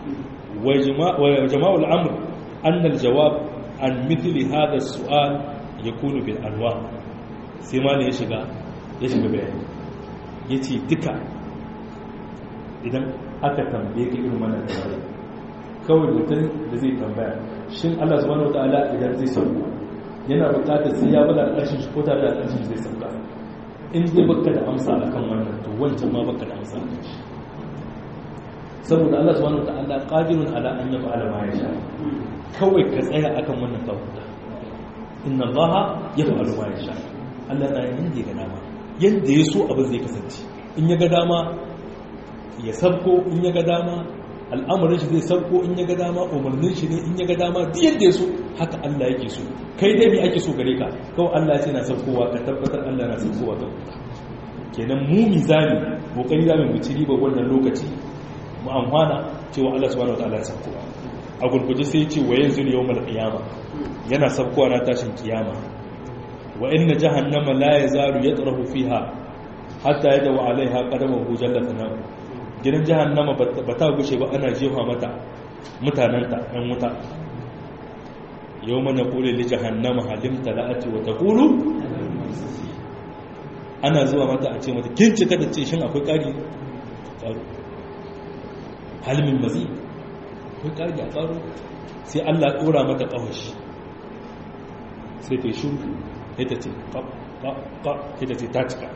وجماع الأمر أن الجواب عن مثل هذا السؤال يكون بالأنواع سيما يشغى يشغى بيان يتي دكا idan aka tambaye ka irin wannan tambaya kawai mutum da zai tambaya shin Allah subhanahu wataala idan zai sauko yana bukatar sai ya bada ƙarshen shi ko tare da ƙarshen zai sauka in zai baka da amsa akan wannan to wancan ma baka da amsa akan shi saboda Allah subhanahu wataala qadirun ala an yaf'ala ma yasha kawai ka tsaya akan wannan tawhida inna allaha yaf'alu ma yasha Allah na yin da ga dama yanda ya so abin zai kasance in ya ga dama ya sabko in ya ga dama al'amarin shi zai sabko in ya ga dama umarnin shi ne in ya ga dama duk yadda ya so haka Allah yake so kai dai me ake so gare ka kawai Allah ya ce na sabkowa ka tabbatar Allah na sabkowa ta kenan mu mizani kokari zamu mu ci riba wannan lokaci mu amfana cewa Allah subhanahu wataala ya sabkowa a gurguje sai ya ce wa yanzu yawmal qiyama yana sabkowa na tashin kiyama wa inna jahannama la yazalu yatrahu fiha hatta yadaw alaiha qadamahu jalla thanahu gidan jahannama ba ta gushe ba ana jefa mata mutanenta ɗan wuta yau mana kule li jahannama halimta la'ati wa taqulu ana zuwa mata a ce mata kin cika da ce shin akwai ƙari ƙaro halimin mazi akwai ƙari a ƙaro sai Allah ɗora mata ƙawashi sai ta shi ita ce ƙa ƙa ita ce ta cika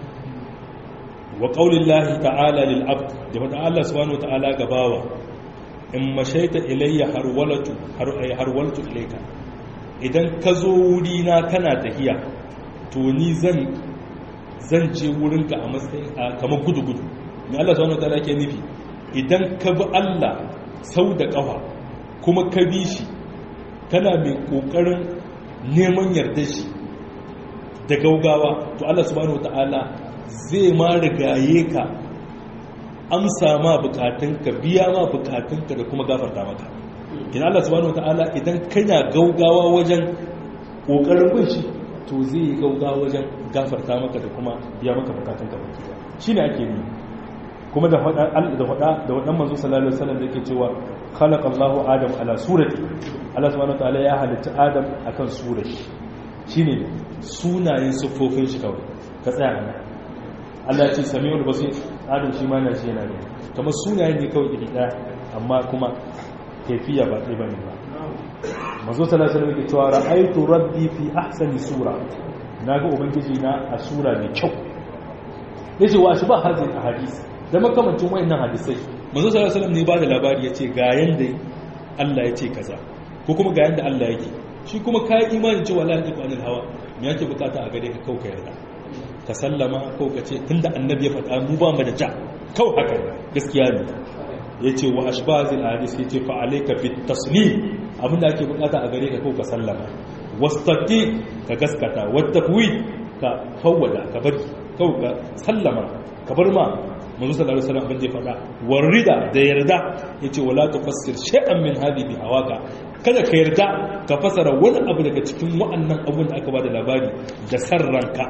wa ƙaunin lahi ta'ala lil'abd da wata Allah subhanahu ta'ala gabawa in mashaita ilayya harwaltu ilaika idan ka zo wurina kana tahiya to ni zan zan je wurinka a matsayin kamar gudu-gudu mai Allah subhanahu ta'ala ke nufi idan ka bi Allah sau da ƙafa kuma ka bi shi kana mai ƙoƙarin neman yarda shi da gaugawa to Allah subhanahu ta'ala zai ma rigaye ka amsa ma bukatunka biya ma bukatunka da kuma gafarta maka ina Allah subhanahu wataala idan kana gaugawa wajen kokarin bin shi to zai yi gaugawa wajen gafarta maka da kuma biya maka bukatunka baki shine ake yi kuma da faɗa da faɗa da wadan manzo sallallahu alaihi wasallam yake cewa khalaqa Allahu Adam ala surati Allah subhanahu wataala ya halitta Adam akan surati shine sunayen siffofin shi kawai ka tsaya nan Allah ce sami'ul basir adam shi ma na shi yana ne kamar sunayen ne kawai iri ɗaya amma kuma kaifiya ba ɗaya bane ba mazo sallallahu alaihi wasallam cewa ra'aytu rabbi fi ahsani sura naga ubangiji na a sura mai kyau yace wa shi ba hadin a hadisi da makamancin wayannan hadisai mazo sallallahu alaihi wasallam ne ba da labari yace ga yanda Allah yace kaza ko kuma ga yanda Allah yake shi kuma kai imani cewa la ilaha illa hawa me yake bukata a gare ka kauka yarda ka sallama ko ka ce tunda annabi ya faɗa mu ba mu da ja kawai haka gaskiya ne ya ce wa ashbazil hadis ya ce fa alayka bit taslim abinda ake bukata a gare ka ko ka sallama wastaqi ka gaskata wattaqwi ka fawwada ka bari kawai ka sallama ka bar ma manzo sallallahu alaihi wasallam abin da ya faɗa warida da yarda yace wala tufassir shay'an min hadhihi hawaka kada ka yarda ka fasara wani abu daga cikin wa'annan abun da aka ba da labari da san ranka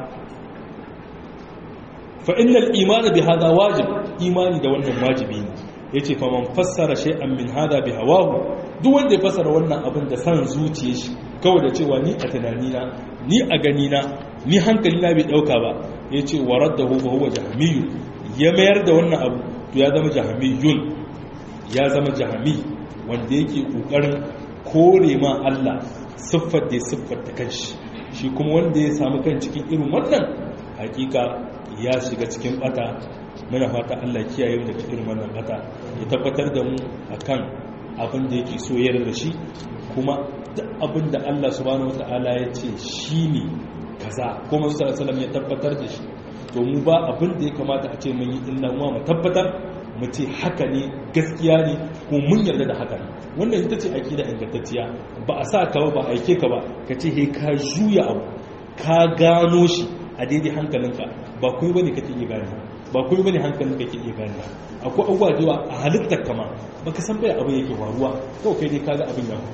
fa innal imani bi hada wajib imani da wannan wajibi ne yace fa man fassara shay'an min hada bi hawahu duk wanda ya fassara wannan abin da san zuciyar shi kawai da cewa ni a tunanina ni a ganina ni hankali na bai dauka ba yace waraddahu fa huwa jahmiyyu ya mayar da wannan abu to ya zama jahmiyun ya zama jahmi wanda yake kokarin kore ma Allah siffar da siffar ta kanshi shi kuma wanda ya samu kan cikin irin wannan hakika ya shiga cikin bata muna fata Allah kiyaye mu daga irin wannan bata ya tabbatar da mu akan abin da yake so yarda da shi kuma duk abin da Allah subhanahu wataala ya ce shine kaza kuma sallallahu alaihi ya tabbatar da shi to mu ba abin da ya kamata a ce mun yi illa mu tabbatar mu ce haka ne gaskiya ne ko mun yarda da haka ne wannan ita ce akida ingantacciya ba a sa ka ba ba aike ka ba ka ce he ka juya abu ka gano shi a daidai hankalinka ba kuma bane kake iya gane ba kuma bane hankalin kake iya gane akwai abubuwa da yawa a halittar kama baka san bai abin yake faruwa kawai kai dai kaga abin ya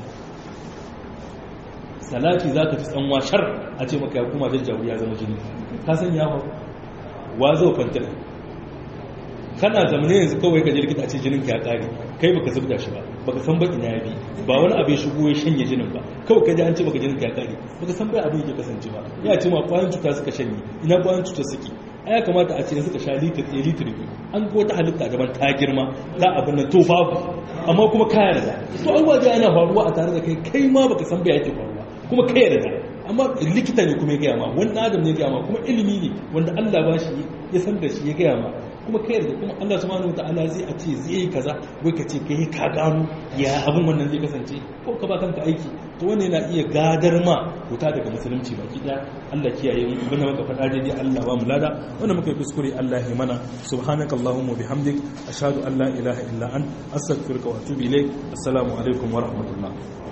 salati zaka fi tsanwa shar a ce maka ya kuma jajjawu ya zama jini ka san ya faru wa zo fantina kana zamane yanzu kawai ka je likita a ce jinin ka ya kare kai baka zubda shi ba baka san baki na yabi ba wani abin shigo ya shanye jinin ba kawai ka ji an ce baka jinin ka ya kare baka san bai abin yake kasance ba ya ce ma kwayan cuta suka shanye ina kwayan cuta suke a ya kamata a ce suka sha litir ɗaya litir biyu an ko ta halitta gaban ta girma ta abin nan to babu amma kuma ka yarda to an waje ana faruwa a tare da kai kai ma baka san bai yake faruwa kuma ka yarda amma likita ne kuma ya gaya ma wani adam ne ya gaya ma kuma ilimi ne wanda Allah ba shi ya san da shi ya gaya ma kuma kai yarda kuma Allah subhanahu wataala zai a ce zai yi kaza wai ka ce kai ka gano ya abin wannan zai kasance ko ka ba kanka aiki to wannan yana iya gadar ma wuta daga musulunci baki daya Allah kiyaye mu ibn maka fada daidai Allah ba mu lada wannan muka yi kuskure Allah ya mana subhanakallahumma bihamdik ashhadu an la ilaha illa ant astaghfiruka wa atubu ilaik assalamu alaikum wa rahmatullah